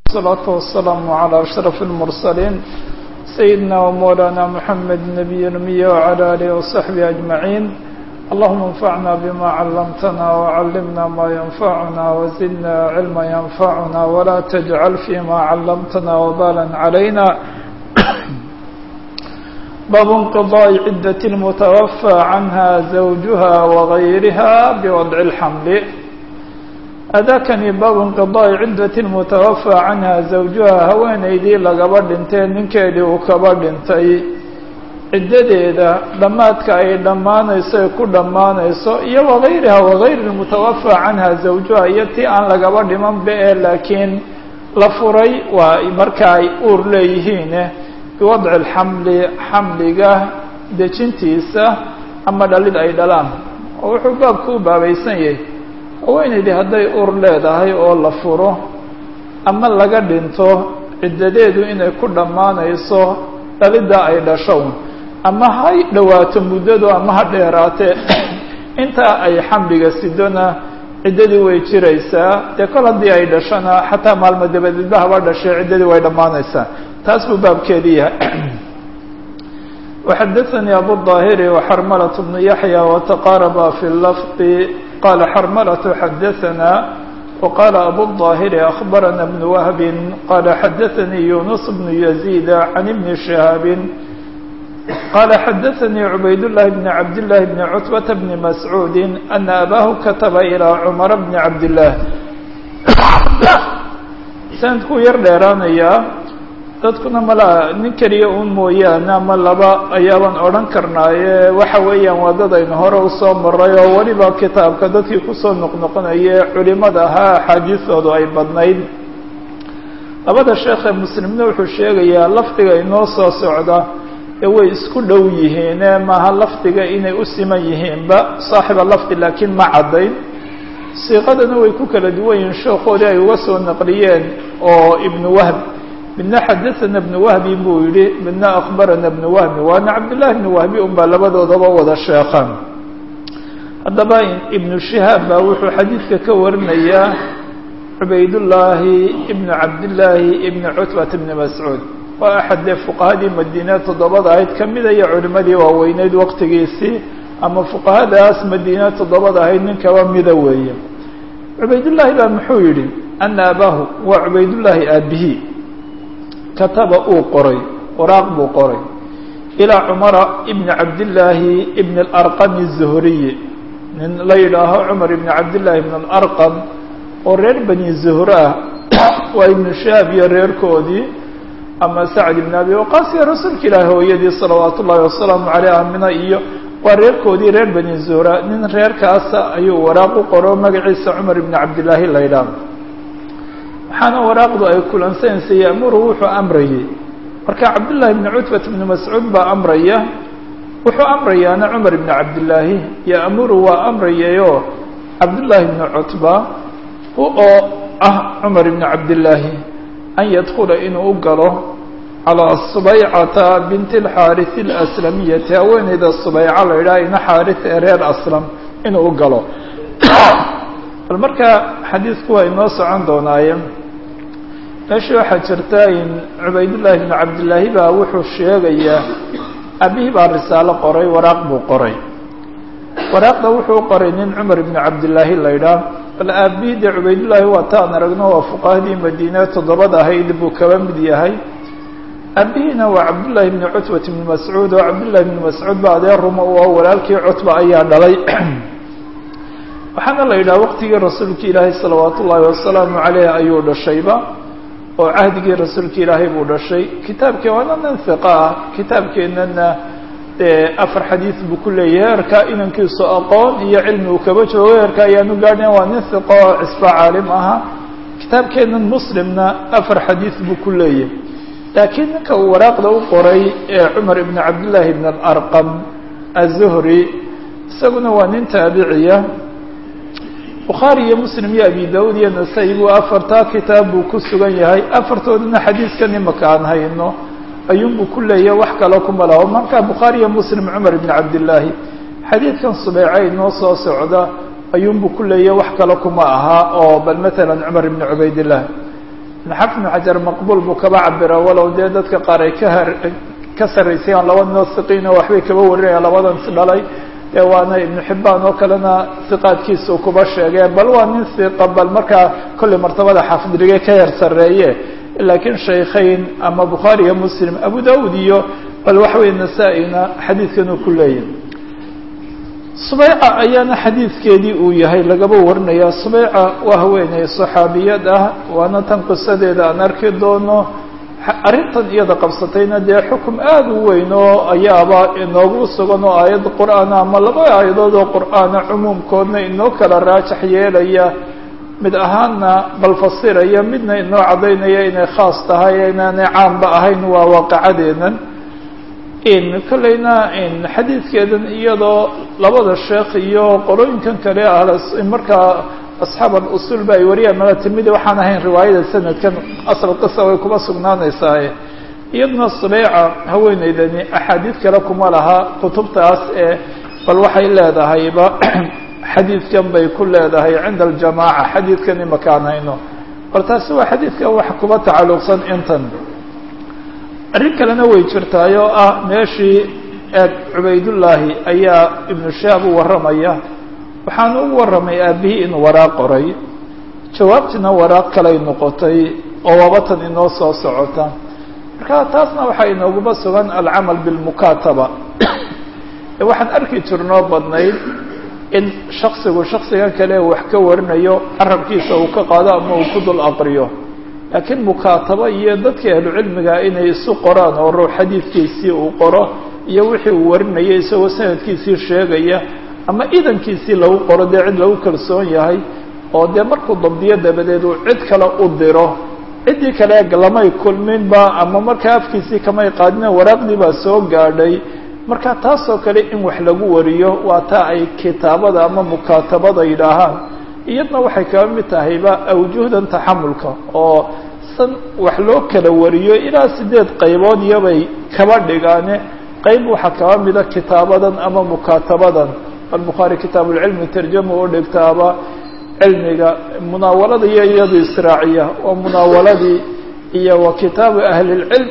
الصلاة والسلام على أشرف المرسلين سيدنا ومولانا محمد النبي الأمي وعلى آله وصحبه أجمعين اللهم انفعنا بما علمتنا وعلمنا ما ينفعنا وزدنا علما ينفعنا ولا تجعل فيما علمتنا وبالا علينا باب انقضاء عدة المتوفى عنها زوجها وغيرها بوضع الحمل أdاkنi bab انقضاء عدة المتوفى عنها زوجها haweenaydii lagaba dhintay ninkeedii uu kaba dhintay ciddadeeda dhammaadka ay dhammaanayso ay ku dhammaanayso iyo وغayriha وغayr المتوفى canha زawجuha iyo tii aan lagaba dhiman ba e laakiin la furay waa marka ay uur leeyihiin biwadci اlxamli xamliga dejintiisa ama dhalid ay dhalaan oo wuxuu baabku u baabaysan yahay haweenaydii hadday ur leedahay oo la furo ama laga dhinto ciddadeedu inay ku dhammaanayso dhalidda ay dhasho ama ha dhowaato muddadu ama ha dheeraatee intaa ay xamliga sidona ciddadii way jiraysaa dee kol haddii ay dhashona xataa maalmo dabadeedba haba dhashay ciddadii way dhammaanaysaa taas buu baabkeedii yahay وxadaثnي abu الظاhiri وxrmlة بن yaحyى وتqاarba في اللفظ qال xrmlة xadaثna وqال abu الظاhiri أخbarna بن وهب qال xadaثnي يuنس بن يزيد عن بن شهاaب qال xadaثnي عbayd اللh بن عبد الله بن cتبة بن مسعوud أن أbاه katba إلى cمر بن عبد الله sanadkuu yar dheeraanaya dadkuna malaa nin keliya un mooyaane ama laba ayaabaan odhan karnaaye waxa weeyaan waa dad aynu hore usoo maray oo weliba kitaabka dadkii kusoo noqnoqonaye culimada ahaa axaadiistoodu ay badnayd labada sheekhe muslimna wuxuu sheegayaa lafdiga inoo soo socda ee way isku dhow yihiine maaha lafdiga inay u siman yihiinba saaxiba lafdi laakiin ma caddayn siiqadana way ku kala duwan yihiin sheekhoodii ay uga soo naqliyeen oo ibnu wahb midna xadaثana بن wهbi buu yihi midna akbarana بن wهbi waana cabdالlahi بن wهbi un baa labadoodaba wada sheekan haddaba ibnu shihaab baa wuxuu xadiidka ka warinayaa cubaydullaahi ibn cabdillaahi ibn cutbat bn mascuud waa axad dee fuqahadii madiine toddobada ahayd kamida iyo culimadii waaweyneyd waqtigiisii ama fuqahadaas madiine toddobada ahayd nin kaba mida weeye cubaydullaahi baa muxuu yihi ana abaahu waa cubaydullaahi aabihi kataba uu qoray waraaq buu qoray ilaa cumara ibni cabdillaahi ibn alarqami الzuhriyi nin la yidhaaho cumar ibni cabdillaahi ibn alarqam oo reer bani zuhre ah waa ibnu shahaab iyo reerkoodii ama sacd ibn abi waqaas iyo rasuulka ilaahi hooyadii salawaat ullaahi wasalaamu caleyh amina iyo waa reerkoodii reer bani zuhra nin reerkaasa ayuu waraaq u qoro magaciisa cumar ibni cabdillaahi la yidhaaho waxaana waraaqdu ay kulansanaysa yamuru wuxuu amrayay marka cabdullaahi bni cutbat bni mascuud baa amraya wuxuu amrayaana cumar ibni cabdillaahi yamuru waa amrayayoo cabdullaahi bni cutba oo ah cumar ibni cabdillaahi an yadkula inuu u galo calaa subaycata binti alxaarisi alaslamiyati haweeneyda subayca la yidhaha ina xaaris ee reer aslam inuu u galo bal marka xadiisku waa inoo socon doonaaye meesha waxaa jirta in cubaydullaahi bn cabdillaahi baa wuxuu sheegayaa aabihii baa risaalo qoray waraaq buu qoray waraaqda wuxuu qoray nin cumar ibni cabdillaahi la ydhaah bal aabihii dee cubaydullaahi waa taan aragno waa fuqahadii madiine toddobada ahayd buu kaba mid yahay aabihiina waa cabdullaahi bni cutbat bni mascuud oo cabdullahi bni mascuud ba adeer ruma u ah walaalkii cutba ayaa dhalay waxaana la yidhaha waqtigii rasuulka ilaahay salawaat ullaahi wasalaamu caleyh ayuu dhashayba oo cahdigii rasuulka ilaahay buu dhashay kitaabkii waana nin hiqa ah kitaabkeennana dee afar xadiis buu ku leeyahay heerkaa inankiisu aqoon iyo cilmi uu kaba joogo heerka ayaanu gaadhin waa nin hiqa oo cisba caalim aha kitaabkeennan muslimna afar xadiis buu ku leeyahay laakiin ninka uu waraaqda u qoray ee cumar ibn cabdillaahi ibn alarqam azuhri isaguna waa nin taabiciya bukhaari iyo muslim iyo abi daud iyo nasa-i buu afartaa kitaab buu ku sugan yahay afartoodana xadiiskan imaka aan hayno ayuunbuu ku leeyahay wax kale kuma laho marka bukhaari iyo muslim cumar ibn cabdillaahi xadiidkan subeyca inoo soo socda ayuunbuu ku leeyahay wax kale kuma aha oo bal matalan cumar ibn cubaydillah xafid ibnu xajar maqbuul buu kaba cabira walow dee dadka qaar ay ka har ka sarraysayaan laba noo siqiino waxbay kaba warinayaan labadan is dhalay ee waana ibnu xibbaan oo kalena siqaadkiisa uu kuba sheegee bal waa nin siqa bal markaa kolley martabada xaafidrige ka yar sarreeye laakiin shaykhayn ama bukhaari iyo muslim abu daud iyo bal waxa weye nasaa-ina xadiidkan uu ku leeyahay subayca ayaana xadiidkeedii uu yahay lagaba warinaya subayca waa haweeney saxaabiyad ah waana tan qisadeeda aan arki doono arrintan iyada qabsatayna dee xukum aada u weyn oo ayaaba inoogu sugan oo aayad qur-aana ama laba aayadood oo qur-aana cumuumkoodna inoo kala raajax yeelaya mid ahaanna bal fasiraya midna inoo caddaynaya inay khaas tahay inaanay caamba ahayn waa waaqacadeedan in kolleyna in xadiidkeedan iyadoo labada sheekh iyo qolooyinkan kale ah markaa asxaab alusul ba ay wariyaan mala timidi waxaan ahayn riwaayada sanadkan asal qisa way kuma sugnaanaysaaye iyaduna subeyca haweeneydani axaadiid kale kuma laha kutubtaas ee bal waxay leedahayba xadiidkan bay ku leedahay cinda aljamaaca xadiidkan imakaan hayno bal taasi waa xadiidkan wax kuba tacalluqsan intan arrin kalena way jirtaay oo ah meeshii eeg cubaydullaahi ayaa ibnu shaab u warramaya waxaanu u warramay aabihii inuu waraaq qoray jawaabtiina waraaq kalay noqotay oo wabatan inoo soo socota marka taasna waxaa inooguma sugan alcamal bilmukaataba waxaan arki jirnoo badnayd in shaksigu shaksigan kale wax ka warinayo carabkiisa uu ka qaado ama uu ku dul aqriyo laakiin mukaataba iyo dadka ahlucilmiga inay isu qoraan oo ruux xadiidkiisii uu qoro iyo wixii uu warinaya isagoo sanadkiisii sheegaya ama idankiisii lagu qoro dee cid lagu kalsoon yahay oo dee markuu dabdiyo dabadeed uu cid kale u diro ciddii kale lamay kulminba ama markaa afkiisii kamay qaadina waraaqdii baa soo gaadhay marka taasoo kale in wax lagu wariyo waa taa ay kitaabada ama mukaatabada yidhaahaan iyadna waxay kaba mid tahayba awjuhdan taxamulka oo san wax loo kala wariyo ilaa sideed qaybood iyobay kaba dhigaane qayb waxaa kaba mida kitaabadan ama mukaatabadan albukhaari kitaabulcilmi tarjama u dhigtaaba cilmiga munaawalada iyo iyadu israaciya waa munaawaladii iyo wa kitaabu ahlilcilm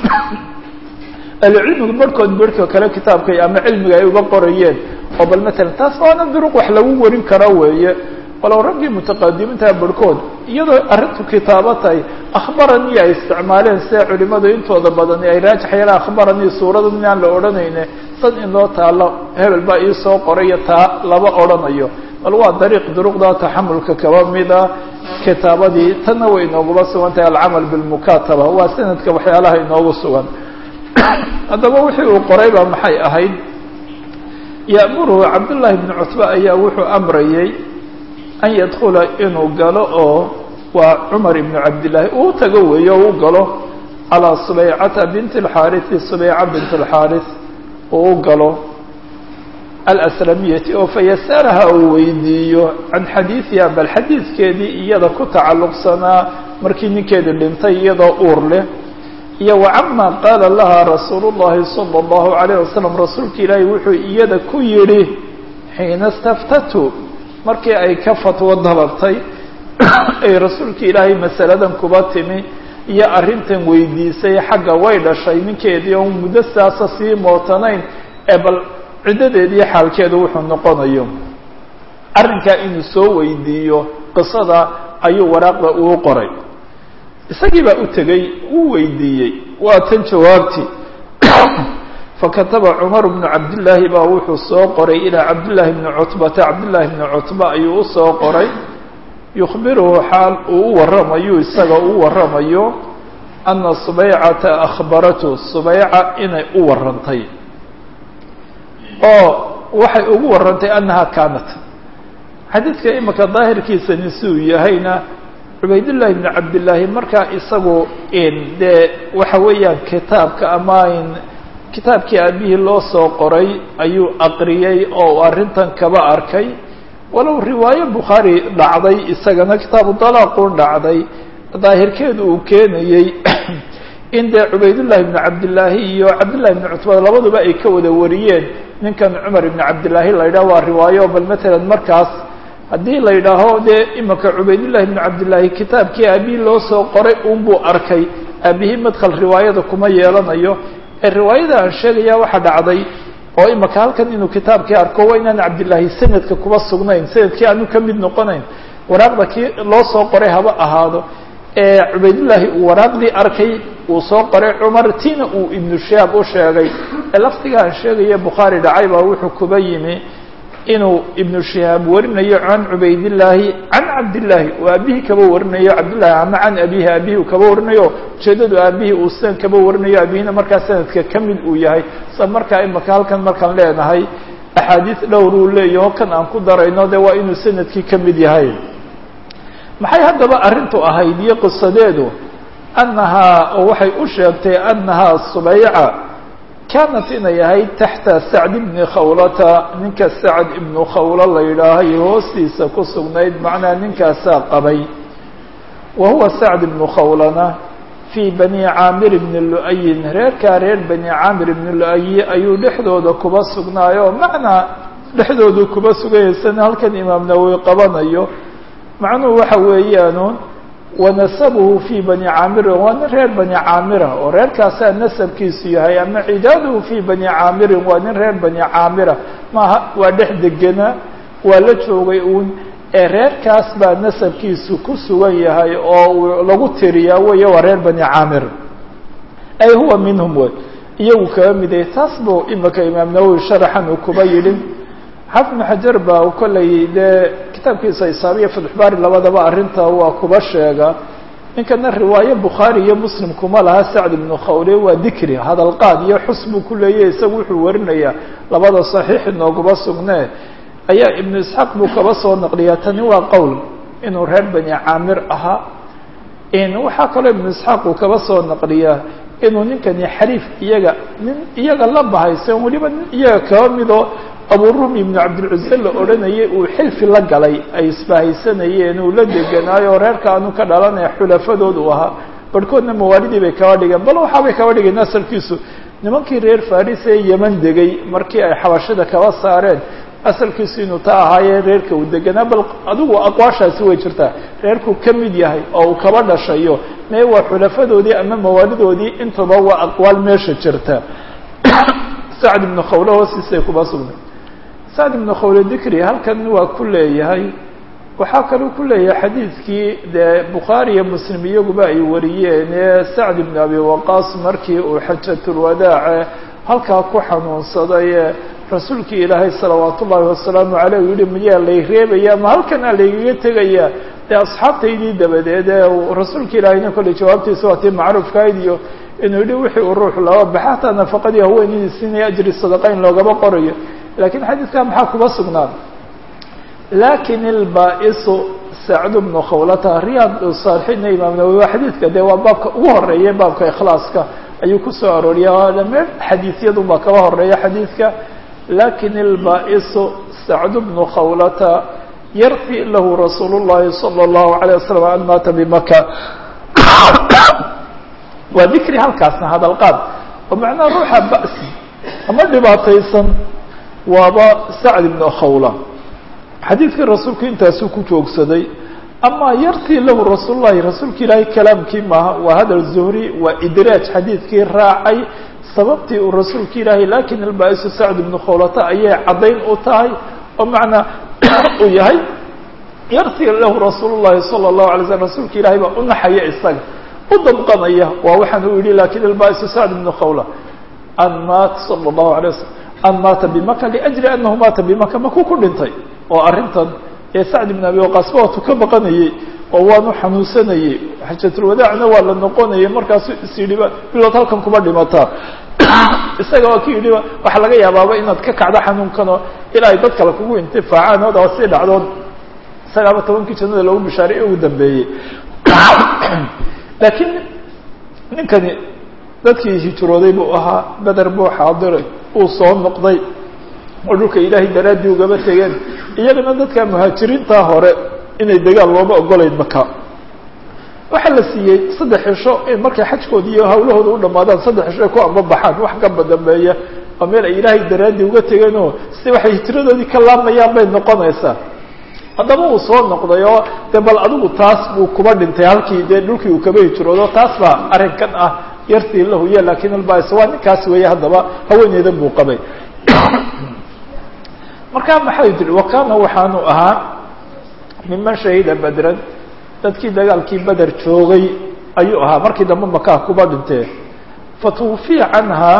ahlucilmigu barhkood barhka kale kitaabkay ama cilmiga ay uga qorayeen oo bal matalan taas waana duruq wax lagu warin kara weeye walow raggii mutaqadimiinta barhkood iyadoo arrintu kitaabo tahay akhbaranii ay isticmaaleen sida culimadu intooda badani ay raajax yeelaan akhbaranii suurada inaan la odhanayne sad inoo taalo hebel baa ii soo qorayo taa lama odhanayo bal waa dariiq duruqda taxamulka kaba mida kitaabadii tanna way inooguma sugan tahay alcamal bilmukaataba waa sanadka waxyaalaha inoogu sugan haddaba wixii uu qoray baa maxay ahayd ya'muruhu cabdullaahi bni cutba ayaa wuxuu amrayay an yadkula inuu galo oo waa cumar ibnu cabdillaahi uu tago weeyo o u galo calaa subaycata binti alxaariثi subayca bint alxaariث uu u galo alaslamiyati oo fayasalaha uu weydiiyo can xadiidiha bal xadiidkeedii iyada ku tacalluqsanaa markii ninkeedi dhintay iyadoo uur leh iyo wacama qaala laha rasuulu llahi salى اllahu alayh wasalam rasuulka ilaahi wuxuu iyada ku yidhi xiina staftatu markii ay ka fatwo dalabtay ay rasuulka ilaahay masaladan kuba timi iyo arrintan weydiisay xagga way dhashay ninkeedii oon muddo saasa sii mootanayn ee bal ciddadeediiyo xaalkeedu wuxuu noqonayo arrinkaa inuu soo weydiiyo qisada ayuu waraaqda uu qoray isagii baa u tegey wuu weydiiyey waa tan jawaabtii fakataba cumar bnu cabdillaahi baa wuxuu soo qoray ilaa cabdillaahi bni cutbata cabdillaahi bni cutba ayuu usoo qoray yukhbiruhu xaal uu u warramayo isaga u warramayo ana subaycata akhbaratu subayca inay u warrantay oo waxay ugu warrantay annaha kaanat xadiidka imika daahirkiisani siuu yahayna cubaydullaahi bni cabdillaahi markaa isagu dee waxa weeyaan kitaabka ama kitaabkii aabihii loo soo qoray ayuu aqriyey oo arrintan kaba arkay walow riwaayo bukhaari dhacday isagana kitaabu dalaaqun dhacday daahirkeedu uu keenayey in dee cubaydullaahi bni cabdillaahi iyo cabdillahi bni cutbad labaduba ay ka wada wariyeen ninkan cumar ibni cabdillaahi la yidhah waa riwaayo bal matalan markaas haddii la yidhaaho dee imaka cubaydullahi bnu cabdillaahi kitaabkii aabihii loo soo qoray unbuu arkay aabihii madkhal riwaayada kuma yeelanayo ee riwaayada aan sheegaya waxaa dhacday oo imaka halkan inuu kitaabkii arko waa inaan cabdillaahi sanadka kuba sugnayn sanadkii aanu ka mid noqonayn waraaqda kii loo soo qoray haba ahaado ee cubaydullaahi uu waraaqdii arkay uu soo qoray cumar tiina uu ibnu shihaab u sheegay ee laftiga aan sheegaya bukhaari dhacay baa wuxuu kuba yimi inuu ibnu shihaab warinayo can cubaydillaahi can cabdillaahi uu aabihii kaba warinayo cabdillahi ama can abihi aabihii uu kaba warinayo ujeedadu aabihii uu sidan kaba warinayo aabihina markaa sanadka ka mid uu yahay sa markaa imaka halkan markaan leenahay axaadiis dhowr uu leeyaho kan aan ku darayno de waa inuu sanadkii ka mid yahay maxay haddaba arrintu ahayd iyo qisadeedu annahaa oo waxay u sheegtay annahaa subayca kaanat inay ahayd taxta sacd ibni khawlata ninka sacd ibnu khawlo la yidhaahay hoostiisa ku sugnayd macnaa ninkaasaa qabay wa huwa sacd ibnu khawlana fii bani caamir ibni lu-ayin reerkaa reer bani caamir ibni lu-ayi ayuu dhexdooda kuba sugnaayo macnaa dhexdoodu kuba suganyaysan halkan imaam nawowi qabanayo macnuhu waxa weeyaanuun wanasabuhu fii bani caamirin waa nin reer bani caamira oo reerkaasaa nasabkiisu yahay ama cidaaduhu fii bani caamirin waa nin reer bani caamira maaha waa dhex degena waa la joogay uun ee reerkaas baa nasabkiisu ku sugan yahay oo lagu tiriyaa weeye waa reer bani caamir ay huwa minhum wey iyagu kaga miday taas buu imika imaam nawowi sharaxan uu kuba yidhi xafid bnu xajar baa kollay dee kitaabkiisa isaabiya fatxbaari labadaba arrinta waa kuba sheega ninkana riwaaye bukhaari iyo muslim kuma laha sacd ibnu khawle waa dikri hadalqaad iyo xus buu ku leeyahy isagu wuxuu warinayaa labada saxiix inooguma sugnee ayaa ibnu isxaaq buu kaba soo naqliyaa tani waa qowl inuu reer bani caamir ahaa waxaa kaloo ibnu isxaaq uu kaba soo naqliyaa inuu ninkani xariif iyaga nin iyaga la bahaysan weliba nin iyaga kaba midoo aburumi ibnu cabdilcuze la odhanayay uu xilfi la galay ay isbahaysanayeen uu la deganaayo reerka aanu ka dhalanaya xulafadood uu ahaa barhkoodna mawaalidii bay kaba dhigeen bal waxaabay kaba dhigeen asalkiisu nimankii reer faris ee yeman degay markii ay xabashada kaba saareen asalkiisu inuu ta ahaayee reerka uu deganaa bal adigu aqwaashaasi way jirtaa reerkuu ka mid yahay oo uu kaba dhashayo mee waa xulafadoodii ama mawaalidoodii intaba waa aqwaal meesha jirta sacd ibnu khawle hoostiisay kuba sugnay sacd ibnu khawle dikri halkan waa ku leeyahay waxaa kaluu ku leeyahay xadiidkii dee bukhaari iyo muslim iyaguba ay wariyeen ee sacd ibnu abi waqaas markii uu xajatulwadaace halkaa ku xanuunsaday rasuulkii ilaahay salawaat ullaahi wasalaamu caleyh u yihi miyaa lay reebaya ma halkanaa laygaga tegaya dee asxaabtaydii dabadeed ee rasuulka ilaahayna kolley jawaabtiisa waa tii macruufkahayd iyo inuu yihi wixii uu ruux laba baxa hataa nafaqadii haweenidii siinaya ajri sadaqayn loogama qorayo lakiin xadiidkaa maxaa kuba sugnaan lakin ilbaa-isu sacd bnu khawlata riyaad saalixiinna imaam nawowi waa xadiidka dee waa baabka ugu horeeya baabka ikhlaaska ayuu kusoo arooriya dhameen xadiisyadun baa kaba horeeya xadiidka lakin ilbaa-isu sacd bnu khawlata yarfi lahu rasuul llahi salى اllahu alayه wasalam an maata bimaka waa dikri halkaasna hadalqaad oo macnaha ruuxa ba'si ama dhibaataysan waaba sacd ibnu khawla xadiidkii rasuulku intaasuu ku joogsaday amaa yartii lahu rasuul llahi rasuulka ilaahay kalaamkii maaha waa hadal zuhri waa idraaj xadiidkii raacay sababtii uu rasuulka ilaahay lakin albaa-isu sacd ibnu khawlata ayay caddayn u tahay oo macnaa uu yahay yartii lahu rasuul llahi sala allahu alay slm rasuulka ilahay baa u naxaya isaga u dabqanaya waa waxaan u yihi lakin albaa-isu sacd ibnu khawla an maat sala allahu alay wasalam an maata bimaka liajli anahu maata bimaka makuu ku dhintay oo arrintan ee sacd ibn abi waqaasba waatu ka baqanayey oo waanu xanuunsanayey xajatulwadaacna waa la noqonayay markaasu is yidhiba bilood halkan kuma dhimataa isaga waa ki yidhiba waxaa laga yaabaaba inaad ka kacdo xanuunkanoo ilaa ay dad kale kugu intifaacaan odaa si dhacdood isagaaba tobankii jannada loogu bishaaray ee ugu dambeeyey laakiin ninkani dadkii hijrooday buu ahaa beder buu xaadiray uu soo noqday oo dhulka ilaahay daraaddii ugaba tegeen iyagana dadka muhaajiriintaa hore inay degaan looma ogolayn maka waxaa la siiyey saddex cisho in markay xajkooda iyo hawlahooda u dhamaadaan saddex cisho ay ku ambabaxaan wax kaba dambeeya oo meel ay ilaahay daraaddii uga tegeen oo si waxay hijradoodii ka laamayaan bay noqonaysaa haddaba uu soo noqday oo dee bal adigu taas buu kuba dhintay halkii dee dhulkii uu kaba hijroodo taas baa arrinkan ah yartii la huye lakin albas waa ninkaas weeye haddaba haweeneydan buu qabay markaa maxay tiri wakana waxaanu ahaa miman shahida bedran dadkii dagaalkii beder joogay ayuu ahaa markii dambe makaa kuba dhintee fatwufiya canhaa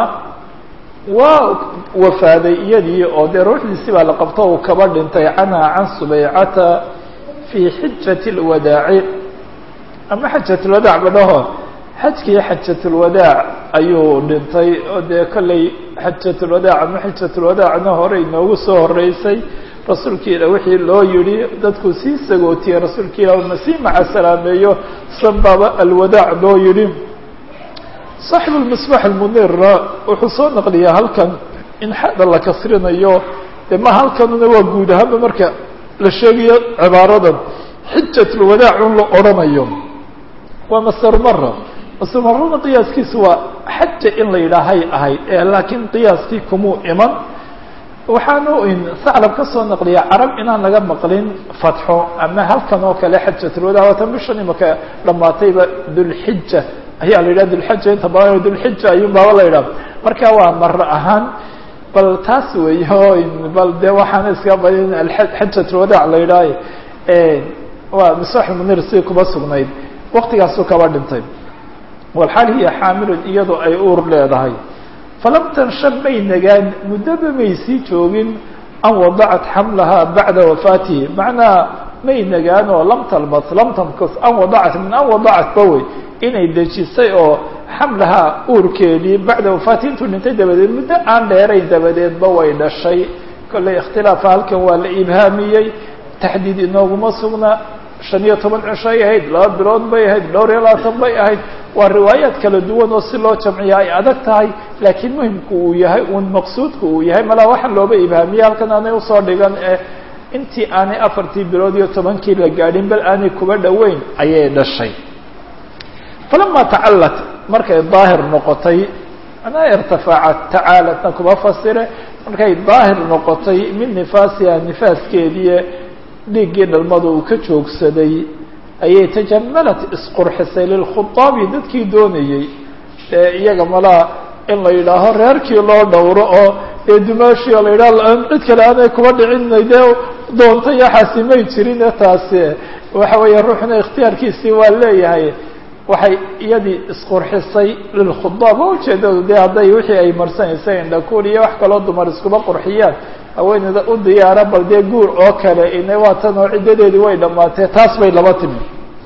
waa wafaaday iyadii oo dee ruuxdiisi baa la qabto uu kaba dhintay canhaa can subaycata fii xijati اlwadaaci ama xajat lwadaac badhaho xajkii xajatulwadaac ayuu dhintay oo dee kolley xajatulwadaac ama xijatulwadaacna hore inoogu soo horeysay rasuulki ila wixii loo yihi dadku sii sagootiye rasuulka ilah ma sii maca salaameeyo sanbaba alwadaac loo yihi saaxibu lmisbax almunirna wuxuu soo naqliyaa halkan in xada la kasrinayo dee ma halkanuna waa guud ahaanba marka la sheegayo cibaaradan xijatulwadaac un la odhanayo waa masarmara masarmarana qiyaaskiisu waa xaja in la yidhaahay ahayd ee laakiin qiyaaskii kumuu iman waxaanu saclab ka soo naqliya carab inaan laga maqlin fatxo ama halkan oo kale xajatulwadaa waatan bishan imaka dhamaatayba dulxija ayaa la yidhaha dulxija inta badan dulxija ayuun baaba la yidhaha marka waa maro ahaan bal taas weeyo bal de waxaana iska badin xajatulwadaac la yidhaha waa misaax munir sidii kuba sugnayd waktigaasuu kaba dhintay walxaal hiya xaamilun iyadoo ay uur leedahay falam tanshan may nagaan muddaba may sii joogin an wadacat xamlaha bacda wafaatihi macnaa may nagaan oo lam talbas lam tamkus an wadacat min an wadacat bawey inay dejisay oo xamlahaa uurkeedii bacda wafaatihi intuu dhintay dabadeed muddo aan dheerayn dabadeedba way dhashay kolley ikhtilaafa halkan waa la ibhaamiyey taxdiid inooguma sugna shan iyo toban cishoay ahayd laba bilood bay ahayd dhowr iyo labaatan bay ahayd waa riwaayaad kala duwan oo si loo jamciya ay adag tahay laakiin muhimku uu yahay un maqsuudku uu yahay malaa waxa looba ibhaamiyey halkan aanay usoo dhigan ee intii aanay afartii bilood iyo tobankii la gaadhin bal aanay kuba dhoweyn ayay dhashay falama tacalat markay daahir noqotay manaa irtafaacat tacaalatna kuma fasire markay daahir noqotay min nifaasiha nifaaskeedii dhiiggii dhalmada uu ka joogsaday ayay tajamalat isqurxisay lilkhudaabi dadkii doonayey ee iyaga malaa in la yidhaaho reerkii loo dhowro oo ee dumaashii oo la yidhaho cid kale aanay kuba dhicinay dee doontay yaxaasi may jirine taasi waxa weeye ruuxna ikhtiyaarkiisii waa leeyahay waxay iyadii isqurxisay lilkhudaab oo ujeedadu dee hadday wixii ay marsanaysay indhakuul iyo wax kaloo dumar iskuba qurxiyaan haweeneyda u diyaara bal dee guur oo kale ina waa tan oo ciddadeedii way dhammaatee taas bay laba timi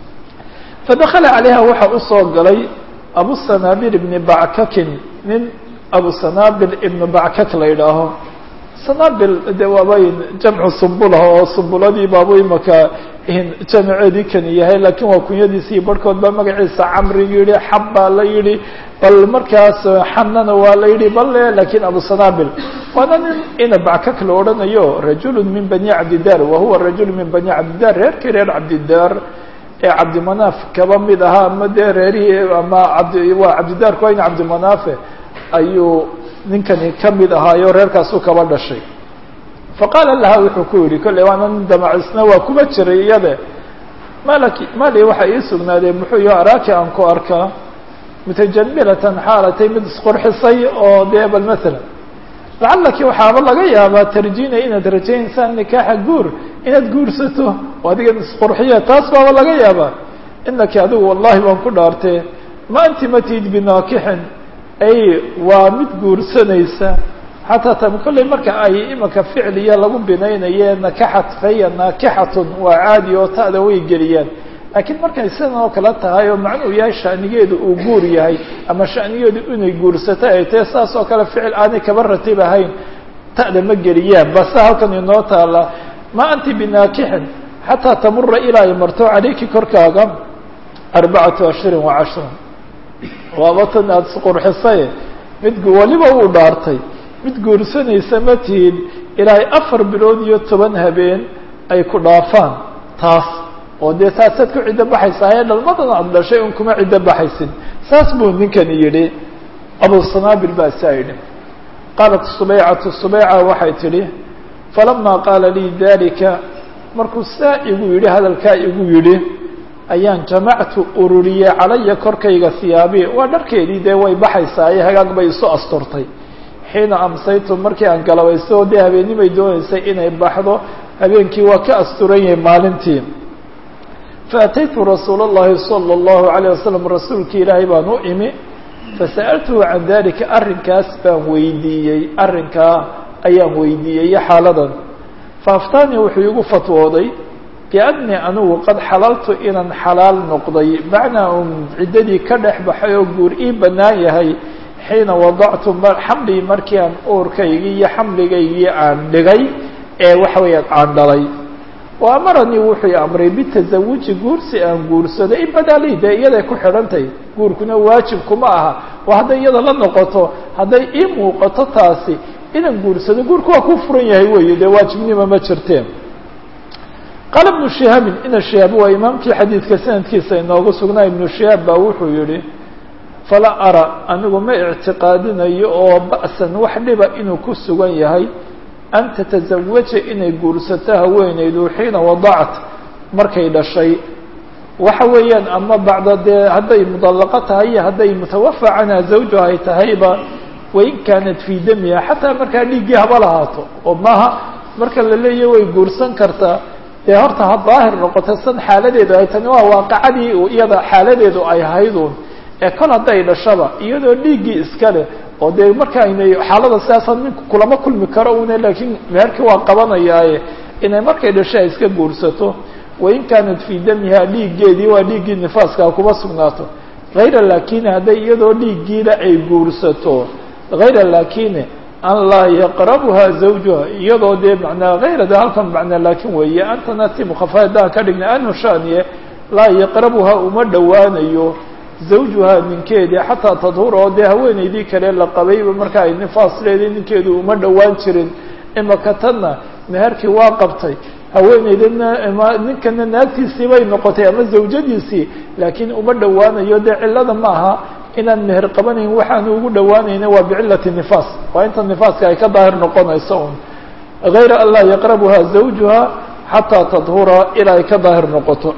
fadakala calayha waxaa usoo galay abu sanaabil ibni backakin nin abu sanaabil ibnu backak la yidhaaho sanaabil de waabayn jamcu sumbulah oo sumbuladii baabu imaka jamaceedii kani yahay laakiin waa kunyadiisii barhkood baa magaciisa camri yihi xab baa la yihi bal markaas xanana waa la yihi bal lakiin abu sanaabil waana nin ina backak la odhanayo rajulu min bani cabdidaar wahuwa rajulu min bani cabdidaar reerkii reer cabdidaar ee cabdimanaaf kaba mid ahaa ama dee reerihii ama abdi waa cabdidaarku waa in cabdimanaafe ayuu ninkani ka mid ahaayo reerkaasuu kaba dhashay faqaala laha wuxuu ku yihi kolley waana nin damacisna waa kuba jiray iyade malaki mali waxa ii sugnaadee muxuu yo araaki aan ku arkaa mutajamilatan xaalatay mid isqurxisay oo dee bal masalan lacalaki waxaaba laga yaabaa tarjiinaya inaad rajaynaysaan nikaaxa guur inaad guursato oo adigan isqurxiya taas baaba laga yaabaa inaki adigu wallahi baan ku dhaartee ma anti matid binaakixin ay waa mid guursanaysa xataa tam kolley marka ay imaka ficliya lagu binaynaye nakaxat faya naakixatun waa caadi oo ta'da way geliyaan laakiin markay sidan oo kale tahay oo macnuu yahay shanigeedu uu guur yahay ama shanigeedu inay guursato ay tahe saas oo kale ficil aanay kaba ratib ahayn ta'da ma geliyaan base halkan inoo taala ma anti binaakixin xataa tamura ilaa ay marto calayki korkaaga arbacatu ashhurin wa cashran waaba tan aada isqurxisay mid weliba uu dhaartay mid guursanaysa ma tihin ilaahay afar bilood iyo toban habeen ay ku dhaafaan taas oo dee taasaad ku ciddo baxaysaa ee dhalmadan aada dhashay un kuma ciddo baxaysin saas buu ninkani yidhi abu sanaabil baa saa yidhi qaalat subaycatu subayca waxay tidhi falamaa qaala lii dalika markuu saa igu yidhi hadalkaa igu yidhi ayaan jamactu ururiyey calaya korkayga hiyaabii waa dharkeedii dee way baxaysaaye hagaag bay isu asturtay xiina amsaytu markii aan galabayso dee habeennimay doonaysay inay baxdo habeenkii waa ka asturan yahay maalintii faataytu rasuula اllahi salى اllahu عalيه wasalam rasuulkii ilaahay baan u imi fasa'altuhu can dalika arrinkaas baan weydiiyey arrinkaa ayaan weydiiyey iyo xaaladan faaftaanii wuxuu igu fatwooday biannii anigu qad xalaltu inaan xalaal noqday macnaa un ciddadii ka dhex baxay oo guur ii bannaan yahay xiina wadactu xamlii markii aan uurkaygii iyo xamligaygii aan dhigay ee waxa weeyaan aan dhalay wa amaranii wuxuu amray bitasawuji guursi aan guursado in badaalii dee iyaday ku xidhantahy guurkuna waajib kuma aha oo hadday iyada la noqoto hadday ii muuqato taasi inaan guursado guurku waa ku furan yahay weeye dee waajibnima ma jirteen qaala ibnu shihaabin ina shihaab waa imaamkii xadiidka sanadkiisa inoogu sugnaa ibnu shihaab baa wuxuu yihi falaa ara anigu ma ictiqaadinayo oo ba'san wax dhiba inuu ku sugan yahay an tatazawaja inay guursato haweeneydu xiina wadacat markay dhashay waxa weeyaan ama bacda dee hadday mudallaqo tahay iyo hadday mutawafa canha zawjuha ay tahayba wain kaanat fii damiha xataa markaa dhiiggii haba lahaato oo maaha marka la leeyahy way guursan kartaa dee horta ha daahir noqota san xaaladeedu ay tani waa waaqacadii iyada xaaladeedu ay ahaydun ee kol hadday dhashaba iyadoo dhiiggii iska leh oo dee marka aynay xaalada sidaasa ninku kulama kulmi karo une laakiin meherkii waa qabanayaaye inay markay dhasho ay iska guursato wain kaanat fii damiha dhiiggeedii waa dhiiggii nifaaskaa kuma sugnaato hayra laakini hadday iyadoo dhiiggiina ay guursato hayra laakini an laa yaqrabuha zawjuha iyadoo dee manaa hayrada halkan macnaa laakin weeye antana ti mukhafa haddaan ka dhigna anhu shaniye laa yaqrabuha uma dhowaanayo zawjuha ninkeedii xataa tadhura oo dee haweeneydii kale la qabayba marka ay nifaas leeday ninkeedu uma dhowaan jirin imaka tanna meherkii waa qabtay haweeneydana ninkana naagtiisii bay noqotay ama zawjadiisii laakiin uma dhowaanayo dee cillada ma aha inaan meher qabanayn waxaanu ugu dhowaanayna waa bicillati nifaas waa inta nifaaska ay ka daahir noqonayso un hayra an laa yaqrabuha zawjuha xataa tadhura ilaa ay ka daahir noqoto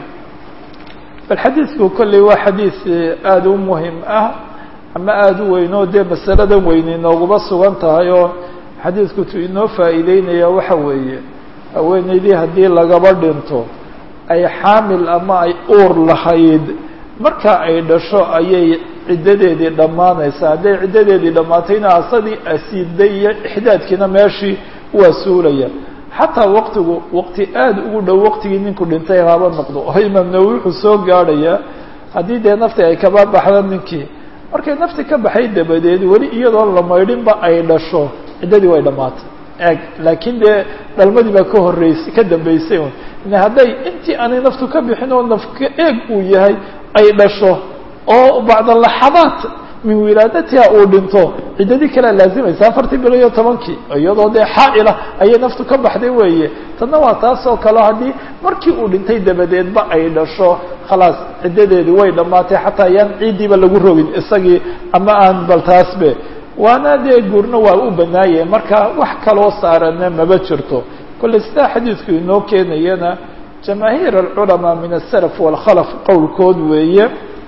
bal xadiidku kolley waa xadiid aada u muhim ah ama aada u weyn oo dee masaladan weyne inooguma sugan tahay oo xadiidku tu inoo faa'iideynaya waxa weeye haweeneydii haddii lagaba dhinto ay xaamil ama ay uur lahayd marka ay dhasho ayay ciddadeedii dhammaanaysaa hadday ciddadeedii dhammaatayna asadii asiiday iyo ixdaadkiina meeshii waa suulaya xataa waqtigu waqti aada ugu dhow waqtigii ninku dhintay haba noqdo oo imaam nawowi wuxuu soo gaadhayaa haddii dee nafti ay kaba baxdo ninkii markay nafti ka baxay dabadeed weli iyadoon la maydhinba ay dhasho ciddadii way dhammaatay eeg laakiin dee dhalmadii baa ka horreysay ka dambeysay un hadday intii aanay naftu ka bixin oo nafka eeg uu yahay ay dhasho oo bacda laxadaat min wilaadatiha uu dhinto ciddadii kalea laazimaysa afartii bilo iyo tobankii iyadoo dee xaa'ila ayay naftu ka baxday weeye tanna waa taas oo kaleo haddii markii uu dhintay dabadeedba ay dhasho khalaas ciddadeedii way dhammaatay xataa ayaan ciiddiiba lagu rogin isagii ama aan bal taasbe waana dee guurna waa u banaaye marka wax kaloo saarana maba jirto kolley sidaa xadiidku inoo keenayana jamaahiir alculamaa min asalaf waalkhalaf qowlkood weeye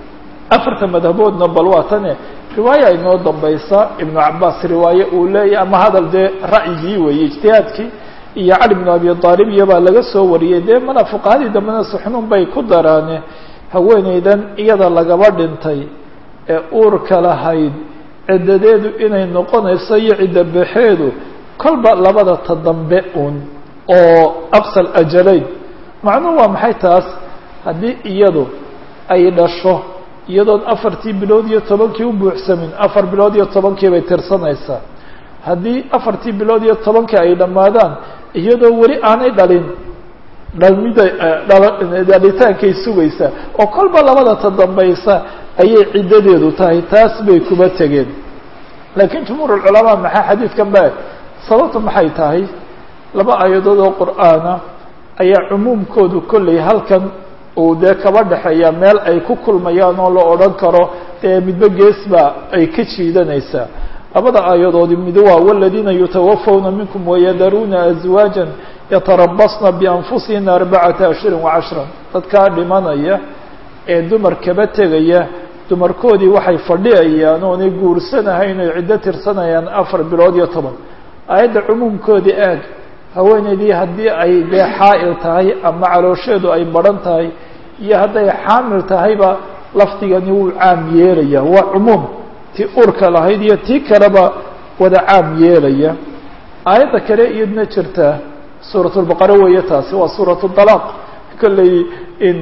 afarta madhaboodna bal waa tane riwaaya inoo dambaysa ibnu cabaas riwaaye uu leeyahy ama hadal dee ra'yigii weeye ijtihaadkii iyo cali bnu abi aalib iyo baa laga soo wariyey dee mana fuqahadii dambena suxnuun bay ku daraane haweeneydan iyada lagaba dhintay ee uurka lahayd ciddadeedu inay noqonayso iyo cidda baxeedu kolba labada ta dambe un oo aqsal ajalayn macnuhu waa maxay taas haddii iyadu ay dhasho iyadoon afartii bilood iyo tobankii u buuxsamin afar bilood iyo tobankii bay tirsanaysaa haddii afartii bilood iyo tobankii ay dhammaadaan iyadoo weli aanay dhalin dhalmida dhalitaankay sugaysaa oo kolba labada ta dambaysa ayay ciddadeedu tahay taas bay kuba tegeen laakiin jumhuur ulculamaa maxaa xadiidkan ba sababtu maxay tahay laba aayadood oo qur'aana ayaa cumuumkoodu kolley halkan uu dee kaba dhexeeya meel ay ku kulmayaan oo la odhan karo dee midba geesba ay ka jiidanaysaa labada aayadoodi mid waa waladiina yutawafawna minkum wayadaruuna azwaajan yatarabasna bianfusihina arbacata ashhurin wacashran dadkaa dhimanaya ee dumar kaba tegaya dumarkoodii waxay fadhiyayaan oonay guursanahayn oy ciddo tirsanayaan afar bilood iyo toban aayadda cumuumkoodii aad haweeneydii haddii ay dee xaa'il tahay ama caloosheedu ay baran tahay iyo hadday xaamil tahayba lafdigani wuu caam yeelaya waa cumuum tii urka lahayd iyo tii kaleba wada caam yeelaya aayadda kale iyadna jirta suurat lbaqara weeye taasi waa suurat dalaaq kolley in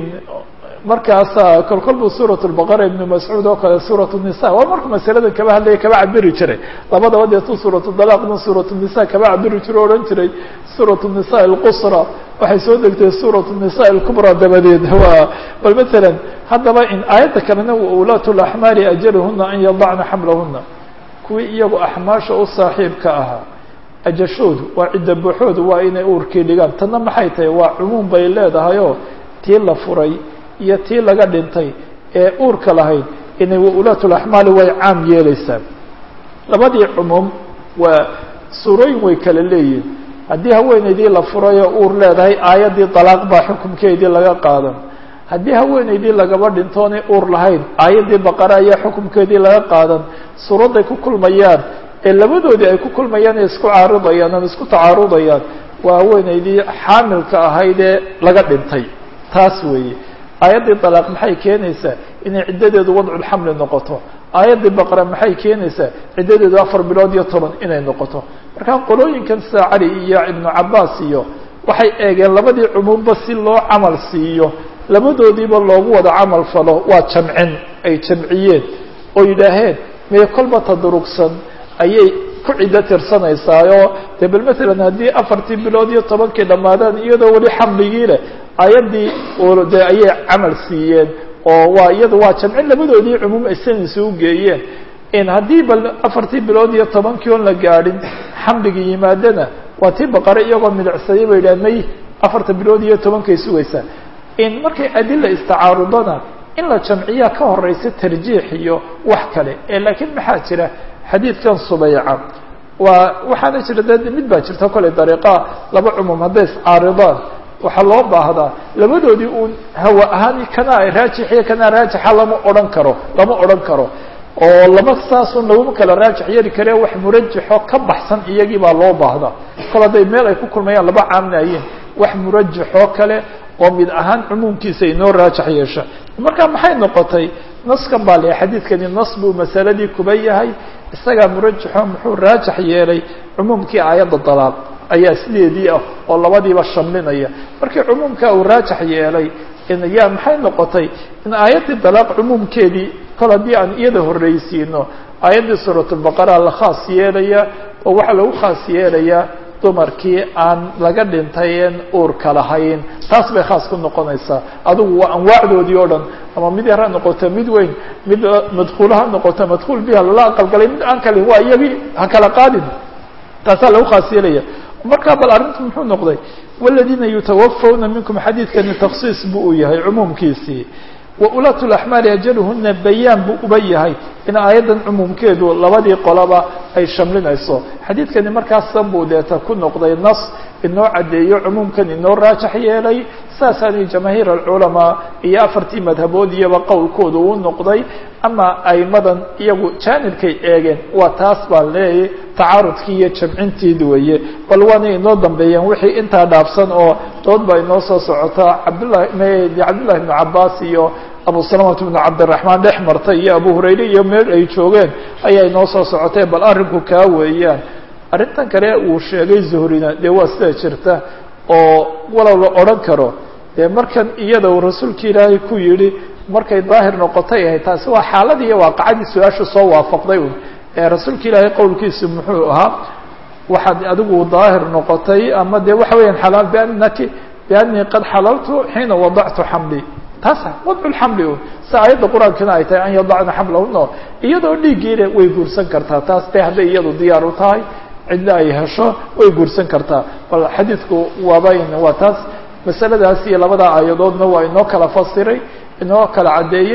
markaasa kol kol buu suurat lbaqara ibnu mascuud oo kale suurat nisa waa markuu masaladan kaba hadlaya kaba cabiri jiray labadaba deetu suuratu dalaaqna suurat nisa kaba cabiri jiro o odhan jiray suurat nisa alqusra waxay soo degtay suurat nisa alkubra dabadeed waa bal masalan haddaba in aayadda kalena ulaatu laxmaari ajaluhuna an yadacna xamlahuna kuwii iyagu axmaasha u saaxiibka ahaa ajashoodu waa cidda buuxoodu waa inay uurkii dhigaan tanna maxay tahay waa cumuum bay leedahayoo tii la furay iyo tii laga dhintay ee uurka lahayd inay ulaatu laxmaali way caam yeeleysaa labadii cumuum waa suurooyin way kala leeyihin haddii haweeneydii la furay oo uur leedahay aayaddii dalaaq baa xukumkeedii laga qaadan haddii haweeneydii lagaba dhintoonay uur lahayn aayaddii baqara ayaa xukumkeedii laga qaadan suuradday ku kulmayaan ee labadoodii ay ku kulmayaan ee isku caaridayaan ama isku tacaarudayaan waa haweeneydii xaamilka ahayd ee laga dhintay taas weeye aayaddii dalaaq maxay keenaysaa inay ciddadeedu wadculxamli noqoto aayaddii baqara maxay keenaysaa ciddadeedu afar bilood iyo toban inay noqoto markaa qolooyinkan sida cali iyo ibnu cabaas iyo waxay eegeen labadii cumuumba si loo camal siiyo labadoodiiba loogu wada camal falo waa jamcin ay jamciyeen oo yidhaaheen mee kolba tadurugsan ayay ku ciddo tirsanaysaayoo dee bal matalan haddii afartii bilood iyo tobankii dhammaadaan iyadoo weli xamligii leh aayaddii dee ayay camal siiyeen oo waa iyada waa jamcin labadoodii cumuum ay sanaysa u geeyeen in haddii bal afartii bilood iyo tobankii oon la gaadhin xamligii yimaadana waa tii baqare iyagoo midicsaday bay yidhaha may afarta bilood iyo tobankay sugaysaa in markay adila istacaarudana in la jamciyaa ka horeysa tarjiix iyo wax kale ee laakiin maxaa jira xadiidkan subayca waa waxaana jira de mid baa jirta kolley dariiqaa laba cumuum hadday iscaaridaan waxaa loo baahdaa labadoodii uun hawa ahaan kana raajixiyo kana raajixa lama odhan karo lama odhan karo oo lama saasun laguma kala raajix yeeli karee wax murajaxo ka baxsan iyagii baa loo baahdaa kol hadday meel ay ku kulmayaan laba caamnaayeen wax murajaxoo kale oo mid ahaan cumuumkiisa inoo raajax yeesha marka maxay noqotay naskan baa le xadiidkani nas buu masaladii kuba yahay isagaa murajaxo muxuu raajax yeelay cumuumkii aayadda dalaaq ayaa sideedii ah oo labadiiba shamlinaya markii cumuumka uu raajax yeelay yaa maxay noqotay in aayaddii dalaaq cumuumkeedii kol haddii aan iyada horreysiino aayaddii suuratulbaqara la khaas yeelaya oo waxaa lagu khaas yeelayaa dumarkii aan laga dhintayen uurka lahayn taas bay khaas ku noqonaysaa adigu waa anwaacdoodii oo dhan ama mid yar ha noqoto mid weyn mid madkuul ha noqoto madkuul biha lala aqalgalay mid aan kalin waa iyagii ha kala qaadin taasaa lagu khaas yeelaya markaa bal arrintu muxuu noqday waladiina yutawafawna minkum xadiidkani taksiis buu u yahay cumuumkiisii waulaatu laxmaali ajaluhuna bayaan buu uba yahay in aayaddan cumuumkeedu labadii qolaba ay shamlinayso xadiidkani markaasan buu deeta ku noqday nas inoo caddeeyo cumuumkan inoo raajax yeelay saasaani jamaahiir alculamaa iyo afartii madhabood iyaba qowlkooda uu noqday ama aimadan iyagu jaanibkay eegeen waa taas baan leeyahy tacaarudkii iyo jamcintiid weeye bal waana inoo dambeeyeen wixii intaa dhaafsan oo dood baa inoo soo socota cabdllahi cabdillahi ibnu cabaas iyo abu salamata bnu cabdiraxmaan dhex martay iyo abu hurayre iyo meel ay joogeen ayaa inoo soo socotee bal arrinku kaa weeyaan arrintan kale uu sheegay zuhrina dee waa sida jirta oo walow la odhan karo dee markan iyada uu rasuulka ilaahay ku yidhi markay daahir noqotay ahayd taasi waa xaaladii iyo waaqacadii su-aasha soo waafaqday un ee rasuulka ilaahay qowlkiisu muxuu ahaa waxaad adigu daahir noqotay ama dee waxa weeyaan xalaal biannaki biannii qad xalaltu xiina wadactu xamli taasa wadcu lxamli un si aayadda qur-aankina ay tahay an yadacna xamlahuna iyadoo dhiiggiina way guursan kartaa taas de hadday iyadu diyaar u tahay cidna ay hesho way guursan kartaa bal xadiidku waabayn waa taas masaladaas iyo labada aayadoodna waa inoo kala fasiray inoo kala caddeeyey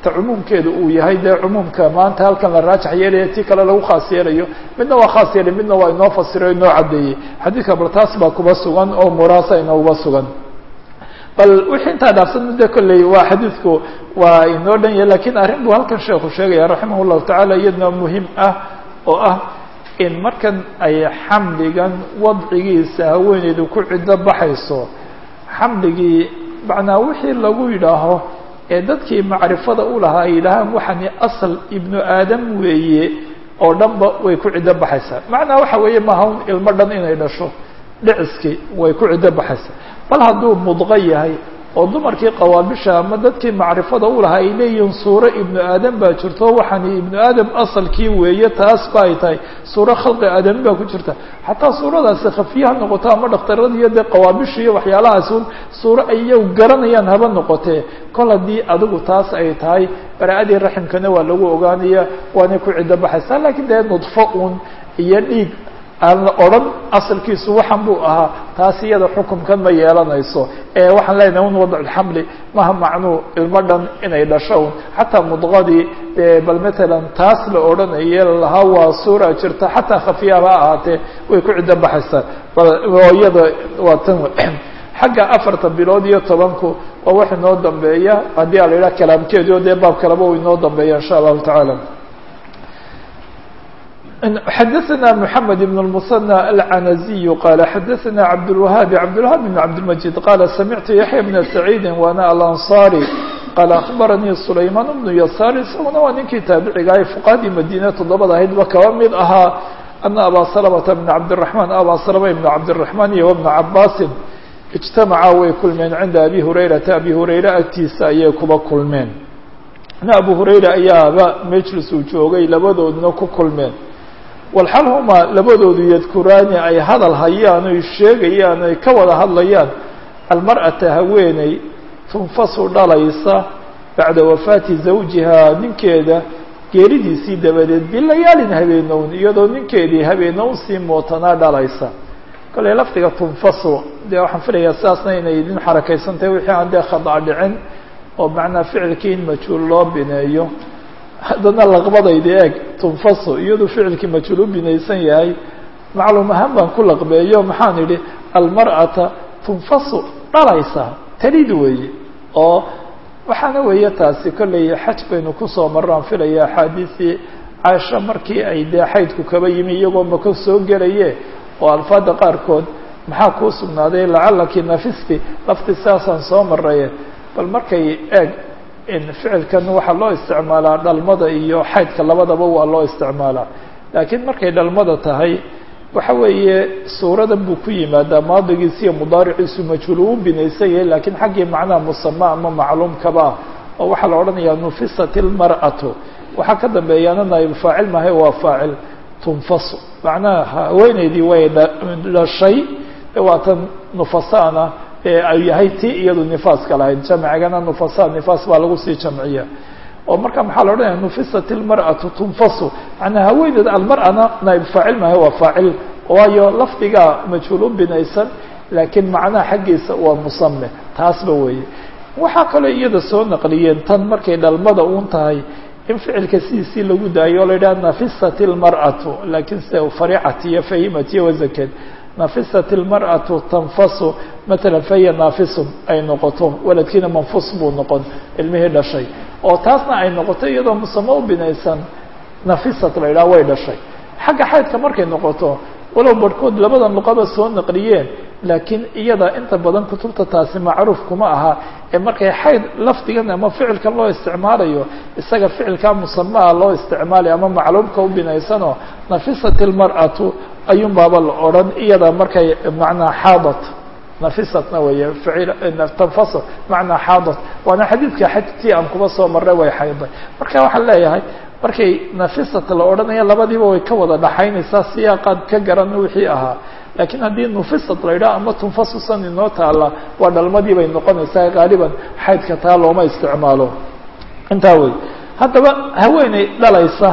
ta cumuumkeedu uu yahay dee cumuumka maanta halkan la raajax yeelaya tii kale lagu khaas yeelayo midna waa khaas yeelay midna waa inoo fasiro inoo caddeeyey xadiidka bal taas baa kuba sugan oo muraasa inooguba sugan bal wixii intaa dhaafsan muddo kolley waa xadiidku waa inoo dhan yahay lakiin arrin buu halkan sheekhu sheegaya raximah llahu tacaala iyadna muhim ah oo ah in markan ay xamligan wadcigiisa haweeneydu ku ciddo baxayso xamligii macnaa wixii lagu yidhaaho ee dadkii macrifada u lahaa ay yidhaahaan waxani asal ibnu aadam weeye oo dhanba way ku ciddo baxaysaa macnaa waxa weeye maaha un ilmo dhan inay dhasho dhiciskii way ku ciddo baxaysaa bal hadduu mudqo yahay oo dumarkii qawaabisha ama dadkii macrifada u lahaa ay leeyihiin suuro ibnu aadam baa jirto waxaani ibnu aadam asalkii weeye taas ba ay tahay suuro khalqi aadami baa ku jirta xataa suuradaasi khafiyaha noqoto ama dhakhtarada iyo dee qawaabisha iyo waxyaalahaas un suuro ay iyagu garanayaan haba noqotee kol haddii adigu taas ay tahay bara-adii raximkana waa lagu ogaanaya waanay ku ciddo baxaysaa lakiin dee nudfo un iyo dhiig aan la odhan asalkiisu waxan buu ahaa taas iyada xukumkan ma yeelanayso ee waxaan leenahay un wadculxamli maha macnuu ilmo dhan inay dhasho un xataa mudqadii bal matalan taas la odhanaye lahaa waa suura jirta xataa khafiyaba ha ahaatee way ku ciddo baxaysaa iyada waa tan xagga afarta bilood iyo tobanku waa wax inoo dambeeya haddii a la yidhaha kalaamkeedi o dee baab kaleba u inoo dambeeya insha allahu tacaala xdثna محمد بن المثنى العنزي قال xdثna عبدالوهاaب عبدالوهاaب بن عبدالمجيد قال سمعت يحيى بن سعيد وأنا الأنصاري قال أخبرني سليمان بن يسار isaguna waa ninkii taaبiciga ay فقهadii mdينة toddobada ahaydba kaba mid ahaa أن أbا سلمة بن عبدالرحمن أbا سلمة بن عبدالرحمن iyo وبن عabاس اجتمعا way kulmeen عinda أbي هريرةa أbي هريرة agtiisa ayay kuba kulmeen أبو هريرة ayaaba mجlis uu joogay labadoodna ku kulmeen walxal huma labadoodu yadkuraani ay hadal hayaan oy sheegayaan ay ka wada hadlayaan almar'ata haweeney tunfasu dhalaysa bacda wafaati zawjihaa ninkeeda geeridiisii dabadeed bilayaalin habeenown iyadoo ninkeedii habeenown sii mootanaa dhalaysa kolley lafdiga tunfasu dee waxaan filayaa sidaasna inay idin xarakaysantahay wixii aan dee khada dhicin oo macnaa ficilkii in majhuul loo bineeyo haddana laqbadayda eeg tunfaso iyadoo ficilkii majhuul u binaysan yahay macluum ahaan baan ku laqbeeyo maxaan idhi almar'ata tunfasu dhalaysa talid weeye oo waxaana weeye taasi kolley xaj baynu kusoo marraan filaya axaadiisii caaisha markii ay dee xaydku kaba yimi iyagoo maka soo gelaye oo alfaada qaarkood maxaa kuu sugnaaday lacalaki nafisti lafti saasaan soo maraye bal markay eeg ficilkan waxaa loo isticmaalaa dhalmada iyo xaydka labadaba waa loo isticmaalaa laakiin markay dhalmada tahay waxa weeye suuradan buu ku yimaadaa maadigiisa iyo mudaariciisu majhuul uu binaysan yahay lakiin xaggii macnaha musama ama macluumkaba ah oo waxaa la odhanayaa nufisat ilmar'atu waxaa ka dambeeyaana naayib faacil mahay waa faacil tunfasu macnaha haweeneydii way dhashay waa tan nufasaana ay yahay ti iyadu nifaaska lahayd jamcigana nufasa nifaas baa lagu sii jamciya oo marka maxaa la odhanaya nufisat ilmar'atu tunfasu manaa haweeneed almar'ana naayib faacil mahay waa faacil waayo lafdigaa majhuul u binaysan laakiin macnaha xaggiisa waa musame taasba weeye waxaa kaloo iyada soo naqliyeen tan markay dhalmada uun tahay in ficilka sidiisii lagu daayo o la yidhaha nafisat ilmar'atu laakiin se faricat iyo fahimat iyo wasakeed nafisat ilmar'atu tanfasu matalan fahiya naafisun ay noqoto waladkiina manfus buu noqon ilmihii dhashay oo taasna ay noqoto iyadoo musamo u binaysan nafisat la yidhaha way dhashay xagga xaydka markay noqoto walow barhkood labada luqaba soo naqliyeen laakiin iyada inta badan kutubta taasi macruuf kuma aha ee markay xayd lafdigan ama ficilkan loo isticmaalayo isaga ficilkaa musamaa loo isticmaalayo ama macluumka u binaysanoo nafisat ilmar'atu ayuun baaba la odhan iyada markay macnaa xaadat nafisatna weeye tanfaso macnaa xaadat waana xadiidka xajtii aan kuba soo marray way xayday marka waxaan leeyahay markay nafisat la odhanaya labadiiba way ka wada dhaxaynaysaa siyaaqaad ka garan wixii ahaa laakiin haddii nufisat la yidhaha ama tunfasusan inoo taala waa dhalmadii bay noqonaysaa gaaliban xaydka taa looma isticmaalo intaa wey haddaba haweeney dhalaysa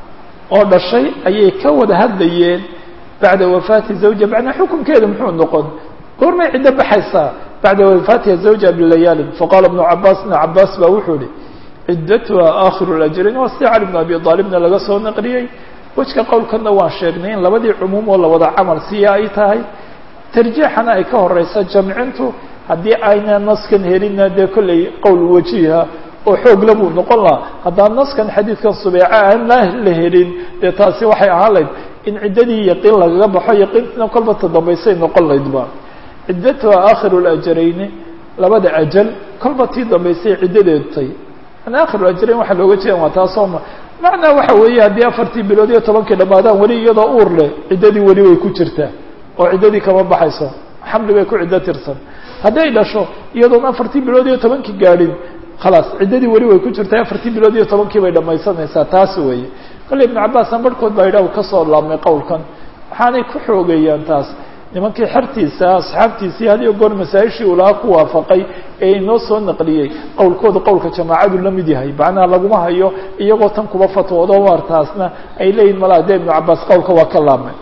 oo dhashay ayay ka wada hadlayeen bacda wafaati zawja macnaa xukunkeeda muxuu noqon goormay ciddo baxaysaa bacda wafaatiha zawja bilayaalin faqaala ibnu cabaas ibnu cabaas baa wuxuu ihi ciddatuha aakhiru lajrayn waa sida cali bn abi aalibna laga soo naqliyey wejka qowlkanna waan sheegnay in labadii cumuum oo la wada camal siiya ay tahay tarjiixana ay ka horeysa jamcintu haddii ayna naskan helina dee kolley qowl wajiha oo xoogla buu noqon lahaa haddaan naskan xadiidkan subeeca aan la la helin dee taasi waxay ahaan layd in ciddadii yaqiin lagaga baxo yaqiintina kolba tadambaysay noqon laydba ciddatuha aakhiru lajarayni labada ajal kolba tii dambaysay ciddadeedu tay an akhiru ajrayn waxaa looga jeedan waa taasoo ma macnaa waxa weeye haddii afartii bilood iyo tobankii dhammaadaan weli iyadoo uur leh ciddadii weli way ku jirtaa oo ciddadii kama baxayso xamli bay ku ciddo tirsan hadday dhasho iyadoon afartii bilood iyo tobankii gaadhin khalaas ciddadii weli way ku jirtaa afartii bilood iyo tobankii bay dhamaysanaysaa taas weeye kolle ibnu cabaasan barhkood baa yidhah kasoo laabmay qowlkan waxaanay ku xoogeeyaan taas nimankii xertiisa asxaabtiisii had iyo goor masaa-ishii uu lahaa ku waafaqay ee inoo soo naqliyey qowlkooda qowlka jamaacadu la mid yahay macnaha laguma hayo iyagoo tan kuba fatwoodo waar taasna ay leeyihin malaa dee ibnu cabaas qowlka waa ka laabmay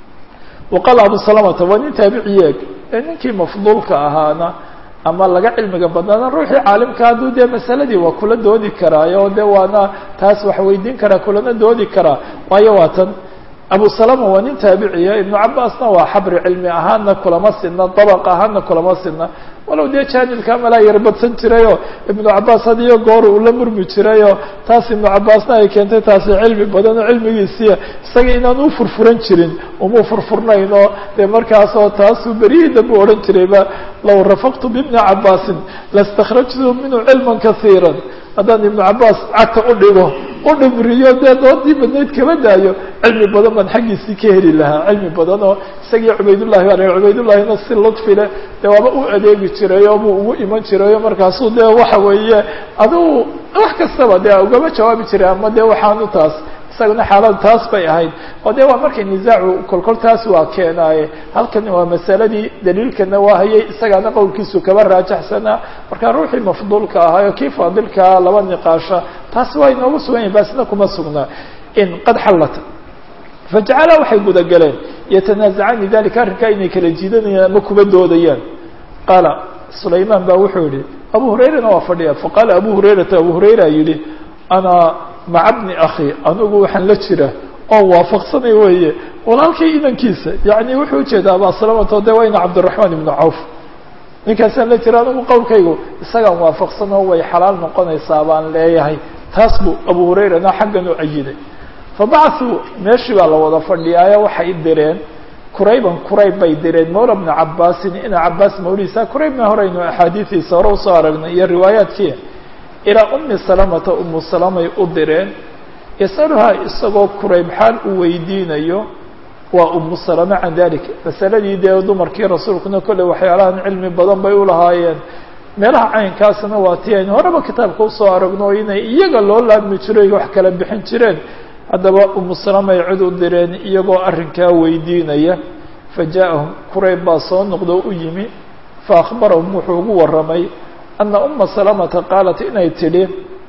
waqaala abu salamata waa nin taabiciyeeg ee ninkii mafduulka ahaana ama laga cilmiga badnaana ruuxii caalimka hadduu dee masaladii waa kula doodi karaayo de waana taas wax weydiin karaa kulana doodi karaa waayo waa tan abu salama waa nin taabiciya ibnu cabaasna waa xabri cilmi ahaana kulama sidna dabaq ahaana kulama sidna walow dee jaanilka malaa yarbadsan jirayoo ibnu cabaas had iyo goor uu la murmi jirayoo taas ibnu cabaasna ay keentay taasi cilmi badan oo cilmigiisiiya isaga inaan u furfuran jirin umuu furfurnayn oo dee markaasoo taasuu berihii dambe odhan jirayba low rafaqtu bibni cabaasin lastakrajtu minhu cilman kasiira haddaan ibnu cabaas cagta u dhigo u dhimriyo dee doodii badnayd kama daayo cilmi badan baan xaggiisii ka heli lahaa cilmi badan oo isagii cubaydullahi baa cubaydullahina si ludfi leh dee waaba u adeegi jiray oo buu ugu iman jiray oo markaasuu dee waxa weeye adigu wax kastaba dee ugama jawaabi jiray ama dee waxaanu taas isaguna xaalada taas bay ahayd oo de waa markay nisaacu kolkol taas waa keenaaye halkan waa masaladii daliilkana waa hayay isagaana qowlkiisu kaba raajaxsanaa marka ruuxii mafduulka ahaayo kii faadilkaa laba niqaasha taasi waa inoogu sugan yahin basna kuma sugnaa in qad xallata fajacala waxay gudagaleen yatanaazacani dalika arrinkaa inay kala jiidanayaan ama kuba doodayaan qaala sulaymaan baa wuxuu yihi abu hurayrana waa fadhiya faqaala abu hurayrata abu hurayra yihi ana maca bni akhi anigu waxaan la jira oo waafaqsanay weeye walaalkay inankiisa yani wuxuu ujeedaa abaa salamato de wayna cabdiraxmaan ibnu cawf ninkaasaan la jira anigu qowlkaygu isagaan waafaqsan oo way xalaal noqonaysaa baan leeyahay taas buu abu hurayrana xaggan u ayiday fabacثuu meeshii baa la wada fadhiyaayo waxay direen kurayban kurayb bay direen mawla bna cabaasin ina cabaas mawliisa kuraybna horeynu axaadiidiisa hore usoo aragnay iyo riwaayaadkii ilaa umi salamata umu salamay u direen yasaluhaa isagoo kurayb xaal u weydiinayo waa umu salama can dalik masaladii dee dumarkii rasuulkuna kolley waxyaalahan cilmi badan bay ulahaayeen meelaha caynkaasna waa ti aynu horeba kitaabka usoo aragno inay iyaga loo laabmi jiray wax kala bixin jireen haddaba umu salamay cid u direen iyagoo arrinkaa weydiinaya fa ja'ahum kurayb baa soo noqdo u yimi fa akhbarahum wuxuu ugu warramay ana uma salamata qaalat inay tidhi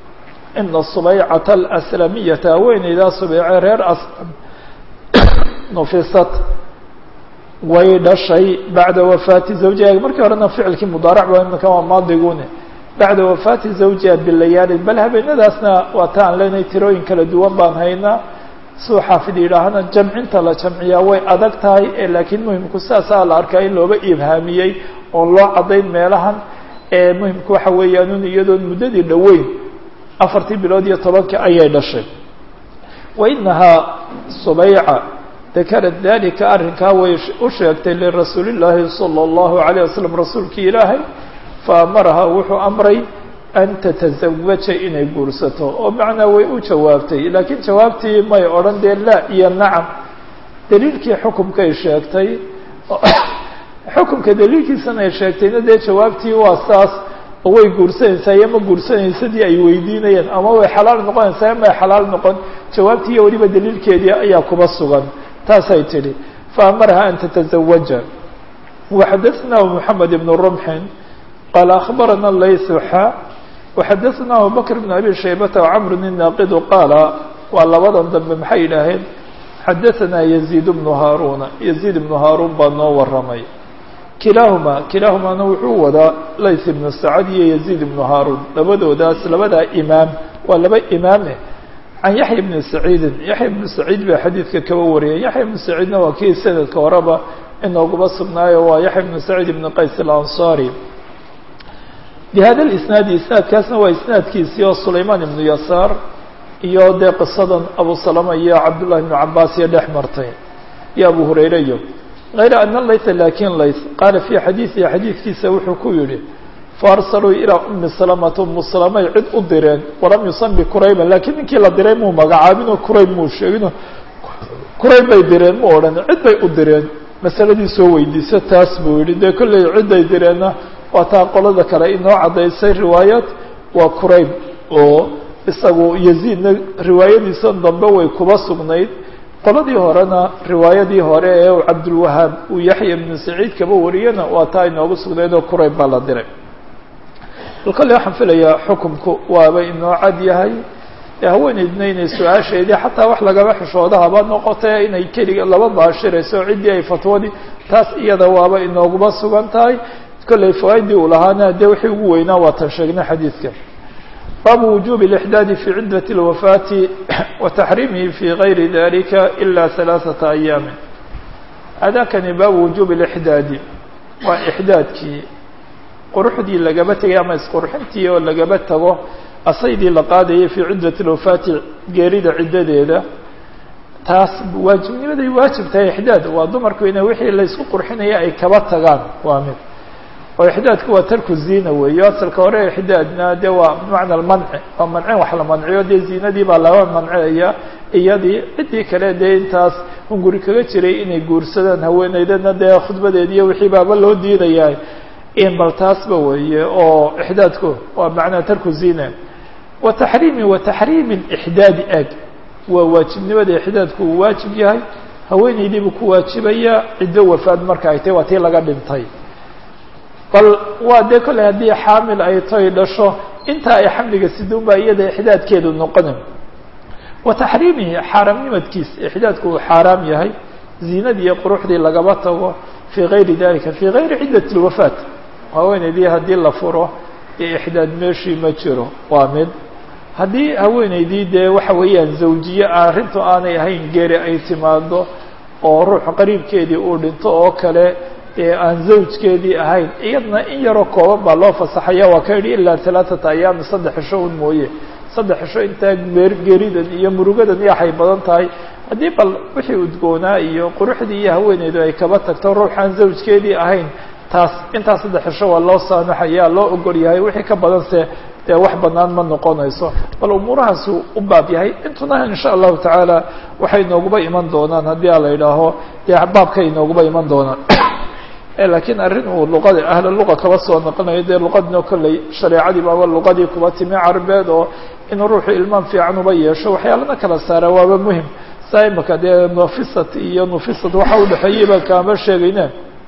ina subaycata alaslamiyata haweeneydaa subayce reer aslam nufisat way dhashay bacda wafaati zawjiha markii horena ficilkii mudaarac ba imika waa maadigune bacda wafaati zawjiha bilayaalin bal habeenadaasna waa ta aan leenahay tirooyin kala duwan baan haynaa suu xaafid yidhaahana jamcinta la jamciyaa way adag tahay ee laakiin muhimku sidaasaa la arkaa in looba ibhaamiyey oon loo caddayn meelahan ee muhimku waxa weeyaan iyadoon muddadii dhoweyn afartii bilood iyo tobankii ayay dhashay wa inahaa subayca dakarat dalika arrinkaa way u sheegtay lirasuuli llaahi sala allahu alayh wasalam rasuulkii ilaahay fa amaraha wuxuu amray an tatazawaja inay guursato oo macnaa way u jawaabtay laakiin jawaabtii may odhan dee laa iyo nacam daliilkii xukumkay sheegtay xukumka daliilkiisana ay sheegtayna dee jawaabtii waa saas oo way guursanaysaa iyo ma guursanaysadii ay weydiinayeen ama way xalaal noqonaysaa iyo may xalaal noqon jawaabtii iyo weliba daliilkeedii ayaa kuba sugan taasay tidhi faamaraha an tatazawaja waxadaثnahu moxamed ibn rumxin qaala akhbarana laysu xa waxadaثna abubakr bn abi shaybata wcamr inaaqidu qaala waa labadan dambe maxay yidhaaheen xadaثana yaziid bnu haaruna yaziid ibnu haaruun baa noo waramay kilaahuma kilaahumaana wuxuu wadaa layth ibnu sacad iyo yaziid ibnu haaruun labadoodaas labadaa imaam waa laba imaame can yaxya ibni saciidin yaxya ibnu saciid baa xadiidka kaba wariyay yaxya ibnu saciidna waa kii sanadka horeba inooguba sugnaayo waa yaxya ibnu saciid ibni qays alansaari bihada lisnaadi isnaadkaasna waa isnaadkiisii oo sulaymaan ibnu yasaar iyo dee qisadan abu salama iyo cabdullahi ibnu cabaas iyo dhex martay iyo abu hurayre iyo hayra ana layta lakin layt qaala fii xadiidihi xadiidkiisa wuxuu ku yihi faarsaluu ilaa umi salamata umu salamay cid u direen walam yusami kurayban lakiin ninkii la diray muu magacaabinoo kurayb muu sheegino kurayb bay direen mu odhan cid bay u direen masaladii soo weydiisa taas buu yihi dee kolley cidday direenna waa taa qolada kale inoo caddaysay riwaayad waa kurayb oo isagu yaziidna riwaayadiisan dambe way kuba sugnayd qoladii horena riwaayadii hore ee uu cabdulwahaab uu yaxya ibnu saciid kaba wariyana waa taa inoogu sugnayd oo kurayb baa la diray bal kolley waxaan filayaa xukumku waaba inoo cad yahay ee haweeneydna inay su-aasheedii xataa wax lagaba xishooda haba noqotee inay keliga laba baashirayso ciddii ay fatwadii taas iyada waaba inooguba sugan tahay kolley fawaaidii uu lahaana dee wixii ugu weynaa waa tan sheegnay xadiidka baabu wujubi اlإxdaadi fi ciddat اlwafaati wa taxriimihi fi gayri dalika ila ثalaaثaةa ayaami adakani baabu wujubi اlإxdaadi waa ixdaadkii quruxdii lagaba tegay ama isqurxintii oo lagaba tago asaydii la qaadayay fii ciddat اlwafaati geerida ciddadeeda taas waajibnimaday waajib tahay ixdaad waa dumarku ina wixii laysku qurxinaya ay kaba tagaan waa mid oo ixdaadku waa tarku ziina weeyo asalka hore ixdaadna de waa bimacna almanci waa mancin wax la manciyo dee ziinadii baa laga manciyaya iyadii ciddii kale dee intaas hunguri kaga jiray inay guursadaan haweeneydana dee khudbadeediiyo wixii baaba loo diidaya in bal taasba weeye oo ixdaadku waa macnaa tarku ziina wa taxriimi wa taxriimi ixdaadi ag waa waajibnimada ixdaadku uu waajib yahay haweeneydiibuu ku waajibaya ciddo wafaad marka ay tahy waa tii laga dhintay bal waa dee kolley haddii xaamil ay toy dhasho inta ay xamliga siduun baa iyada ixdaadkeedu noqonin wa taxriimihi xaaraamnimadkiisa ixdaadku uu xaaraam yahay ziinadii iyo quruxdii lagaba tago fii gayri dalika fii gayri ciddat اlwafaat haweeneydii haddii la furo ee ixdaad meeshii ma jiro waa mid haddii haweeneydii dee waxa weeyaan zawjiye arrintu aanay ahayn geeri ay timaado oo ruux qariibkeedii uu dhinto oo kale ee aan zawjkeedii ahayn iyadna in yaroo kooban baa loo fasaxaya waa ka yidhi ilaa alaaata ayaami saddex cisho un mooye saddex cisho intaa geeridan iyo murugadan iyo waxay badan tahay haddii bal wixii udgoonaa iyo quruxdii iyo haweeneydu ay kaba tagto ruux aan zawjkeedii ahayn taas intaas saddex cisho waa loo saamaxaya loo ogol yahay wixii ka badanse dee wax banaan ma noqonayso bal umuurahaasu u baab yahay intuna insha allahu tacaala waxay inooguba iman doonaan haddii a la yidhaaho dee baabkay inooguba iman doonaan lakiin arrin uu luqada ahla luqa kaba soo noqonayo dee luqadina kolley shareecadii baaba luqadii kuba timi carbeed oo inuu ruuxu ilmaan fiican uba yeesho waxyaalana kala saara waaba muhim saa imaka dee nufisat iyo nufisat waxa udhexeeyey baan kaama sheegayne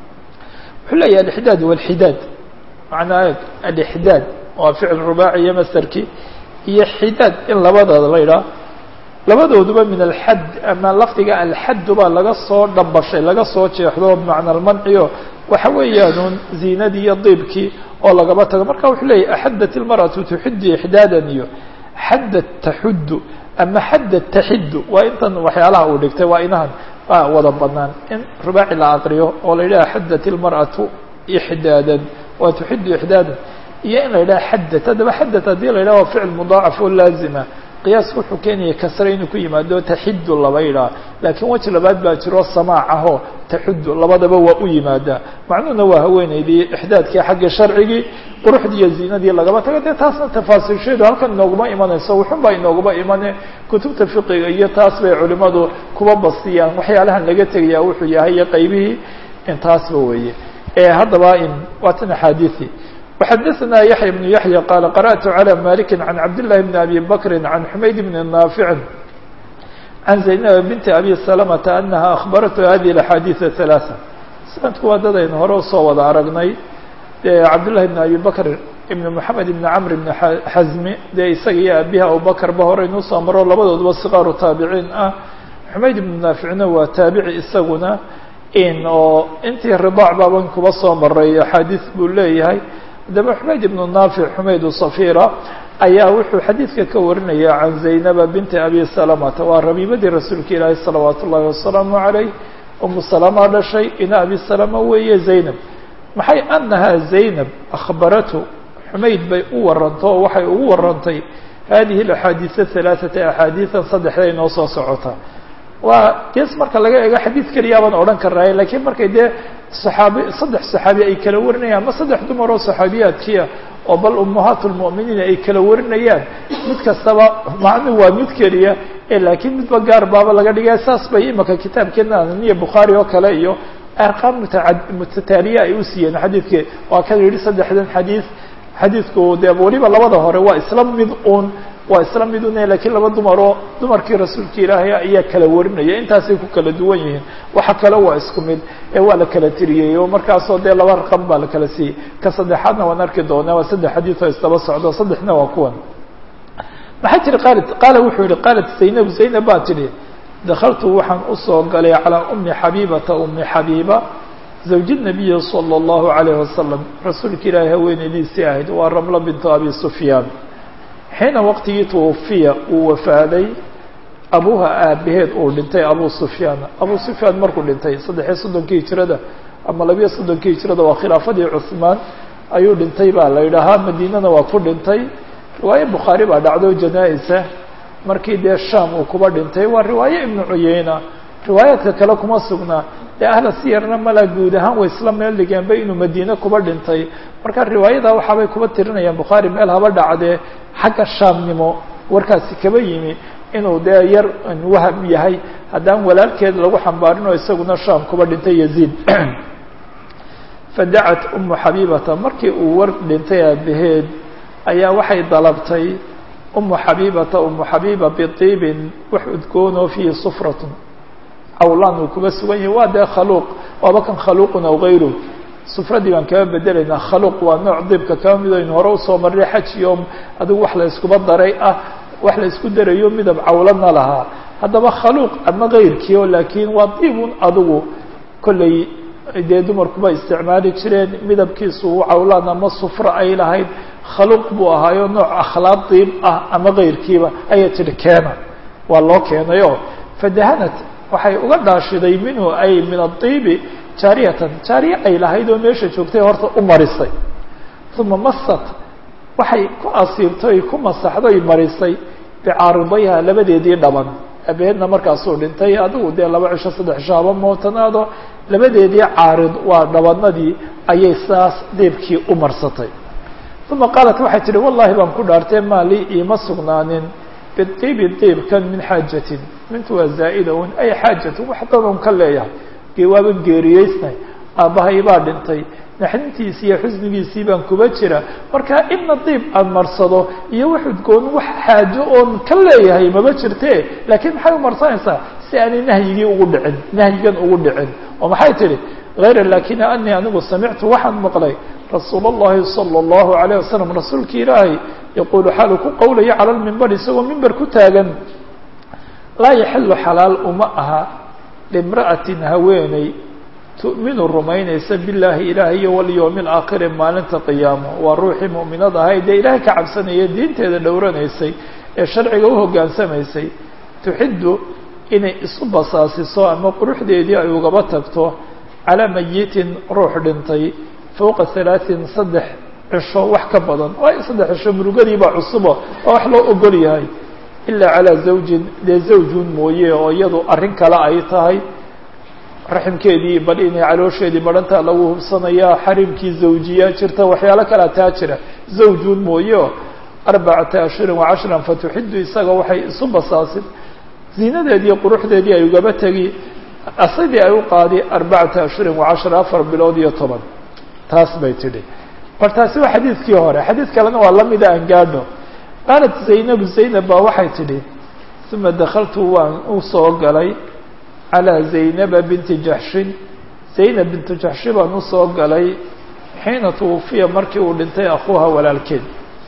wuxuu leeyahy alixdaad walxidaad macnaa alixdaad waa ficil rubaaci iyo masarkii iyo xidaad in labadooda la yidhaha labadooduba min alxad ama lafdiga alxaddu baa laga soo dhambashay laga soo jeexdo bimacna almanciyo waxa weeyaan ziinadii iyo diibkii oo lagaba tago marka wuxuu leeyahy axaddat ilmarأatu tuxiddu ixdaadan iyo xaddat taxuddu ama xaddat taxiddu waa intan waxyaalaha uu dhigtay waa inahan waa wada banaan in rubaaci la aqriyo oo la yidhaha xaddat ilmarأatu ixdaadan waa tuxiddu ixdaadan iyo in la yidhaha xaddat haddaba xaddat haddii la yidhaha waa ficil mudaacaf oo laazima qiyaaska wuxuu keenaya kasre inuu ku yimaado taxidu laba yidhaha laakiin weji labaad baa jiro samaac ahoo taxudu labadaba waa u yimaadaa macnuhuna waa haweeneydii ixdaadkii xagga sharcigii quruxdii iyo ziinadii lagaba tago dee taasna tafaasiilsheedu halkan inooguma imanayso wuxun baa inooguma imane kutubta fiqiga iyo taas bay culimadu kuba bastiyaan waxyaalahan laga tegaya wuxuu yahay iyo qaybihii intaasba weeye haddaba waa tan axaadiii وxdثna يحيى بن يحيى قال قرأت على مالك عن عبد الله بن أبي بكر عن حميد بن نافع عن زينب بنت أبي سلمة أنها أخبرته هذه الأحاديث الثلاثة سندku waa dad aynu hore usoo wada aragnay dee cabdاللahi بن أبي بكر بن محamed بن cمر بن xزmi dee isaga iyo abihi abubكر ba horeynu usoo maro labadooduba صqاaru taabiciin ah xumayd بن نaaficna waa taabici isaguna in oo intii ridaac baaban kuba soo maray axaadiis buu leeyahay haddaba xumayd ibnu naafic xumaydu safira ayaa wuxuu xadiidka ka warinaya can zaynaba binti abi salamata waa rabiibadii rasuulka ilaahi salawaatu ullahi wasalaamu calayh umu salama dhashay ina abi salama weeye zaynab maxay anaha zaynab akhbaratu xumayd bay u waranto oo waxay ugu warantay hadihi alaxaadiisa halaaثata axaadiisan saddexda inoo soo socota waa gees marka laga eego xadiid keliya baan odhan karnay lakiin markay dee saxaabi saddex saxaabi ay kala warinayaan ama saddex dumar oo saxaabiyaadkiia oo bal ummahaat lmu'miniin ay kala warinayaan mid kastaba macnu waa mid keliya e laakiin midba gaar baaba laga dhigaya saas bay imaka kitaabkeena niya bukhaari oo kale iyo arqaam mutaa mutataaliya ay u siiyeen xadiidka waa kan yihi saddexdan xadiid xadiidku dee weliba labada hore waa isla mid un waa isla mid un lakiin laba dumaroo dumarkii rasuulka ilaahay ayaa kala warinaya intaasay ku kala duwan yihiin waxa kale waa isku mid ee waa la kala tiriyey oo markaasoo dee laba raqam baa la kala siiyey ka saddexaadna waan arki doonaa waa saddex xadiid oo isdaba socdo saddexna waa kuwan maxaa tiri qaalat qaala wuxuu yihi qaalat zaynab zaynab baa tidhi dakaltu waxaan usoo galay calىa umi xabiibata umi xabiiba zawji nabiyi salى اllahu alayh wasalam rasuulka ilaahay haweeneydiisii ahayd waa ramla bintu abi sufyaan xiina waqtigii twufiya uu wafaaday abuha aabaheed uu dhintay abu sufyaan abu sufyaan markuu dhintay saddexiyo soddonkii hijrada ama labiyo soddonkii hijrada waa khilaafadii cuثmaan ayuu dhintay baa la yidhaahaa madiinana waa ku dhintay riwaaye bukhaari baa dhacdo janaa-isa markii dee sham uu kuba dhintay waa riwaaye ibnu cuyeyna riwaayaadka kale kuma sugnaa dee ahla siyarna mala guud ahaan way isla meel dhigeenba inuu madiine kuba dhintay marka riwaayada waxaabay kuba tirinayaan bukhaari meel haba dhacdee xagga shaamnimo warkaasi kaba yimi inuu dee yar waham yahay haddaan walaalkeed lagu xambaarin oo isaguna shaam kuba dhintay yaziid fadacat umu xabiibata markii uu war dhintay aabaheed ayaa waxay dalabtay umu xabiibata umu xabiiba biطiibin wax udgoonoo fiihi sufratun cawlaan uu kuba sugan yahay waa dee khaluuq waaba kan khaluuqun aw gayru sufradii baan kaba bedelaynaa khaluuq waa nooc diibka kaba mid aynu hore usoo marray xaj iyo adigu wax la iskuba daray ah wax la isku darayo midab cawlana lahaa haddaba khaluuq ama kayrkii oo laakiin waa diibun adigu kollay dee dumarkuba isticmaali jireen midabkiisu uu cawlaan ama sufro ay lahayd khaluuq buu ahaayo nooc akhlaaq diib ah ama kayrkiiba ayaa tidhi keena waa loo keenayoo fadahanat waxay uga dhaashiday minhu ay min adiibi jaariyatan jaariye ay lahayd oo meesha joogtay horta u marisay uma masat waxay ku asiibtay ku masaxday marisay bicaaridayha labadeedii dhaban abeedna markaasuu dhintay adigu dee laba cisho saddex cisho haba mootanaado labadeedii caarid waa dhabanadii ayay saas diibkii u marsatay uma qaalat waxay tihi wallahi baan ku dhaartee maali iima sugnaanin bidiibi diibkan min xaajatin mintu waa zaa'ida un ay xaajatin wax dadan ka leeyahay dee waaban geeriyeysnay aabbahay baa dhintay naxdintiisii iyo xusnigiisii baan kuba jira marka inna diib aan marsado iyo wax udgoon wax xaajo oon ka leeyahay maba jirte laakiin maxay u marsanaysaa si aanay nahyigii ugu dhicin nahyigan ugu dhicin oo maxay tidhi hayra laakina anii anigu samictu waxaan maqlay rasuul اllahi salى اllahu alayه wasalam rasuulki ilaahay yaquulu xaalu ku qowlaya cala lmimbar isagoo mimber ku taagan laa yaxilu xalaal uma aha limra'atin haweeney tu'minu rumaynaysa billaahi ilaahay iyo walyowmi alaakhiri maalinta qiyaamo waa ruuxii mu'minad ahayd dee ilaahay ka cabsanaya diinteeda dhowranaysay ee sharciga u hoggaansamaysay tuxiddu inay isu basaasiso ama quruxdeedii ay ugaba tagto calaa mayitin ruux dhintay fowqa halaaثin saddex cisho wax ka badan waayo saddex cisho murugadiibaa cusuba oo wax loo ogol yahay ilaa calaa zawjin dee zawjun mooye oo iyadu arrin kale ay tahay raximkeedii bal inay caloosheedii badhantaa lagu hubsanayaa xarimkii zawjiyaa jirta waxyaalo kalea taa jira zawjun mooye o arbacata ashhurin wacashran fatuxidu isaga waxay isu basaasin ziinadeedii quruxdeedii ay ugaba tegi asidii ay u qaadi arbacata ashhurin wacashra afar bilood iyo toban taas bay tidhi bal taasi waa xadiidkii hore xadiid kalena waa lamida aan gaadho qaalat zaynabu zaynab baa waxay tidhi uma dakaltu waan u soo galay calىa zaynaba binti jaxshin zaynab bintu jaxshi baan usoo galay xiina twufiya markii uu dhintay akuuha walaalkeed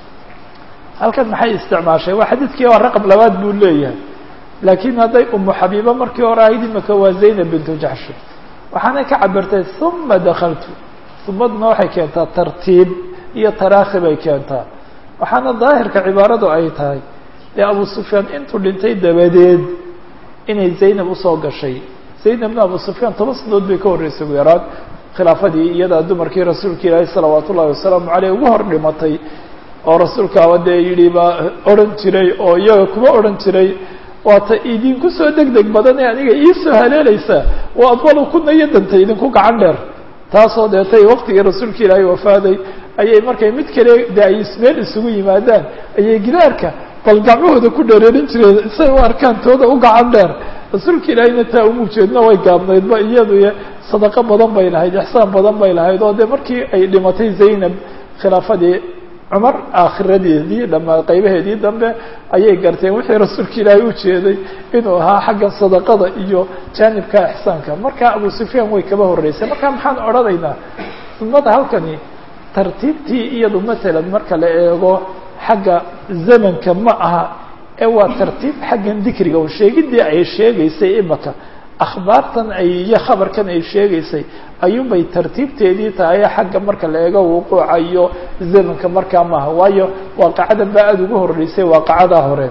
halkan maxay isticmaashay waa xadiidkii waa raqab labaad buu leeyahay laakiin hadday umu xabiiba markii hore ahayd imika waa zaynab bintu jaxshi waxaanay ka cabirtay uma dakaltu umadna waxay keentaa tartiib iyo taraakhi bay keentaa waxaana daahirka cibaaradu ay tahay dee abu sufyaan intuu dhintay dabadeed inay zaynab usoo gashay zaynabna abu sufyaan toban sanadood bay ka horreysay ugu yaraan khilaafadii iyadaa dumarkii rasuulka ilaahi salawaat ullahi wasalaamu caleyh ugu hor dhimatay oo rasuulkaaba dee yidhi baa odhan jiray oo iyaga kuma odhan jiray waata idinku soo deg deg badan ee aniga iisoo haleelaysa waa adwalu kuna iyo dantay idinku gacan dheer taasoo deetay waktigii rasuulka ilaahay wafaaday ayay markay mid kale de ay meel isugu yimaadaan ayay gidaarka bal gacmahooda ku dheereerin jireen say u arkaan tooda u gacan dheer rasuulka ilaahayna taa uma ujeedna way gaabnaydba iyadu sadaqo badan bay lahayd ixsaan badan bay lahayd oo dee markii ay dhimatay zaynab khilaafadii cumar aakhiradeedii dhama qaybaheedii dambe ayay garteen wixii rasuulka ilaahay ujeeday inuu ahaa xagga sadaqada iyo jaanibka ixsaanka marka abu sufyaan way kaba horreysay marka maxaan odhanaynaa sunnada halkani tartiibtii iyadu matalan marka la eego xagga zamanka ma aha ee waa tartiib xaggan dikriga oo sheegidii ay sheegaysay imaka akhbaartan ay iyo khabarkan ay sheegaysay ayuunbay tartiibteedii tahay xagga marka la eego wuquuca iyo zamanka markaa maaha waayo waaqacadan baa aada ugu horreysay waaqacadaa hore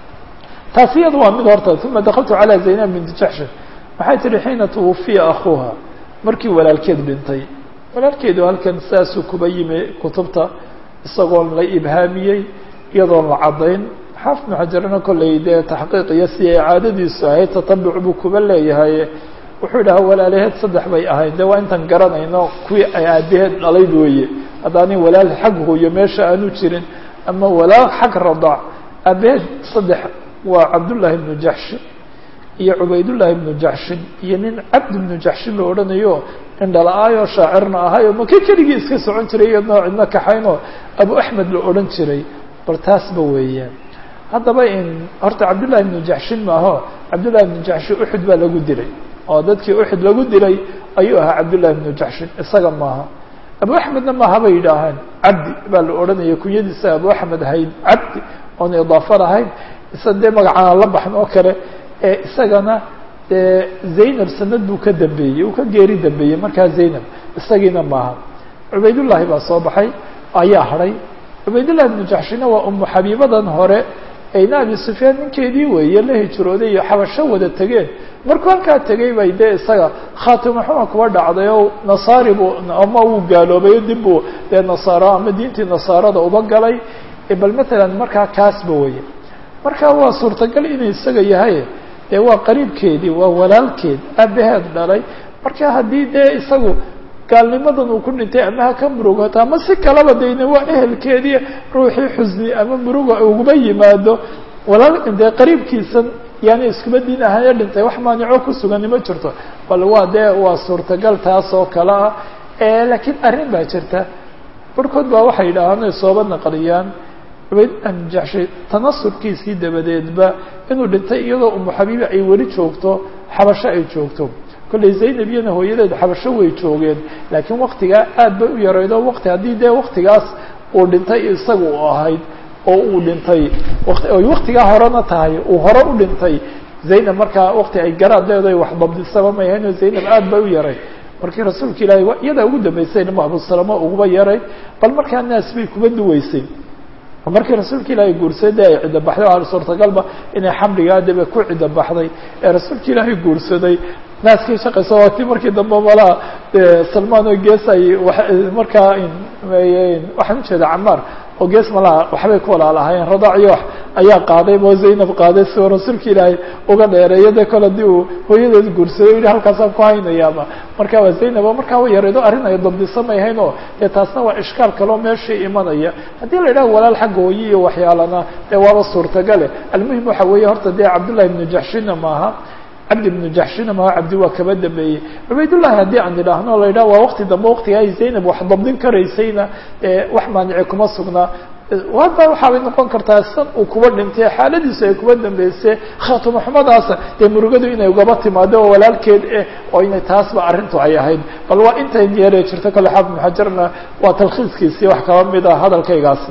taasi iyada waa mid horta uma dakaltu calaa zaynab binti jaxshin waxay tihi xiina twufiya akuuha markii walaalkeed dhintay walaalkeedu halkan saasuu kuba yimi kutubta isagoon la ibhaamiyey iyadoon la caddayn xaafid ibnu xajarna kollay dee taxqiiq iyo si ay caadadiisu ahayd tatabuc buu kuba leeyahay wuxuu idhaha walaalaheed saddex bay ahayd de waa intaan garanayno kuwii ay aabaheed dhalayd weeye haddaanin walaal xag hooyo meesha aanu jirin ama walaal xag radac aabaheed saddex waa cabdullaahi ibnu jaxshin iyo cubaydullaahi ibnu jaxshin iyo nin cabd ibnu jaxshin la odhanayo indhala-aayoo shaacirna ahayo maka keligii iska socon jiray iyadnoo cidno kaxaynoo abu axmed la odhan jiray bal taasba weeyaan haddaba in horta cabdullahi ibnu jaxshin maaho cabdullahi ibnu jaxshin uxud baa lagu dilay oo dadkii uxud lagu dilay ayuu ahaa cabdullahi ibnu jaxshin isaga maaha abu axmedna maaha bay yidhaaheen cabdi baa la odhanaya kunyadiisa abu axmed ahayd cabdi oon idaafo lahayn isa dee magacaan la baxn oo kale ee isagana dee zaynab sanad buu ka dambeeyey uu ka geeri dambeeyey markaa zaynab isagiina maaha cubaydullaahi baa soo baxay ayaa hadhay cubaydullahi ibnu jaxshina waa umu xabiibadan hore ayna abi sufyaan ninkeedii weeye la hijrooday iyo xabasho wada tegeen markuu halkaa tegay bay dee isaga khaatimo xuma kuba dhacday oo nasaari buu ama uu gaaloobay dib buu dee nasaaro ama diintii nasaarada uba galay bal matalan markaa kaasba weye marka waa suurtagal inuu isaga yahay dee waa qariibkeedii waa walaalkeed aabaheed dhalay marka haddii dee isagu gaalnimadan uu ku dhintay ama ha ka murugato ama si kalaba dayna waa ehelkeedii ruuxii xusni ama muruga uguma yimaado walaal dee qariibkiisan yaani iskuba diin ahaaye dhintay wax maanico ku sugani ma jirto bal waa dee waa suurtagal taas oo kale ah laakiin arrin baa jirta barhkood baa waxay yidhaahaan ay sooba naqliyaan cubaydullah jaxshi tanasurkiisii dabadeedba inuu dhintay iyadoo umu xabiibi ay weli joogto xabasho ay joogto kollay zaynab iyana hooyadeed xabasho way joogeen laakiin waktigaa aad bay u yaraydo wakti haddii dee waktigaas uu dhintay isaga u ahayd oo uu dhintay ay waktigaa horena tahay uu hore u dhintay zaynab markaa wakti ay garaadeedo ay wax dabdisaba may ahayn oo zaynab aad bay u yaray markii rasuulka ilaahay iyadaa ugu dambeysay nima abusalamo uguba yaray bal markaa naas bay kuba duweysay markii rasuulka ilaahay guursaday ay cidda baxday o suurtagalba inay xamligaa debe ku cidda baxday ee rasuulka ilaahay guursaday naaskii shaqaysa waa ti markii dambe malaa salmaan oo gees ay markaa waxaan ujeeda camaar oo gees malaha waxbay ku walaalahaayeen radaaciyo wax ayaa qaaday oo zaynab qaaday si oo rasuulka ilaahay uga dheereeyo dee kole hadii uu hooyadeed guursaday yihi halkaasaan ku haynayaaba marka waa zaynab oo markaa wa yareedo arrin ay dabdisa may hayn oo dee taasna waa ishkaal kaloo meeshii imanaya haddii la yidhaha walaal xagga hooye iyo waxyaalana dee waaba suurtagale almuhim waxa weeye horta dee cabdullahi ibnu jaxshina maaha cabdi ibnu jaxshina maha cabdi waa kaba dambeeyey cubaydullahi haddii aan idhaahno la yidhaha waa wakti dambe waktiga ay zaynab wax dabdin karaysayna wax maanici kuma sugnaa hadda waxaabay noqon kartaa san uu kuba dhintay xaaladiisu ay kuba dambeysay khaatimo xumadaasa dee murugadu inay ugaba timaado oo walaalkeed eh oo inay taasba arrintu ay ahayd bal waa intay yeeree jirto kale xaafid muxajarna waa talkhiiskiisii wax kaba mid ah hadalkaygaasi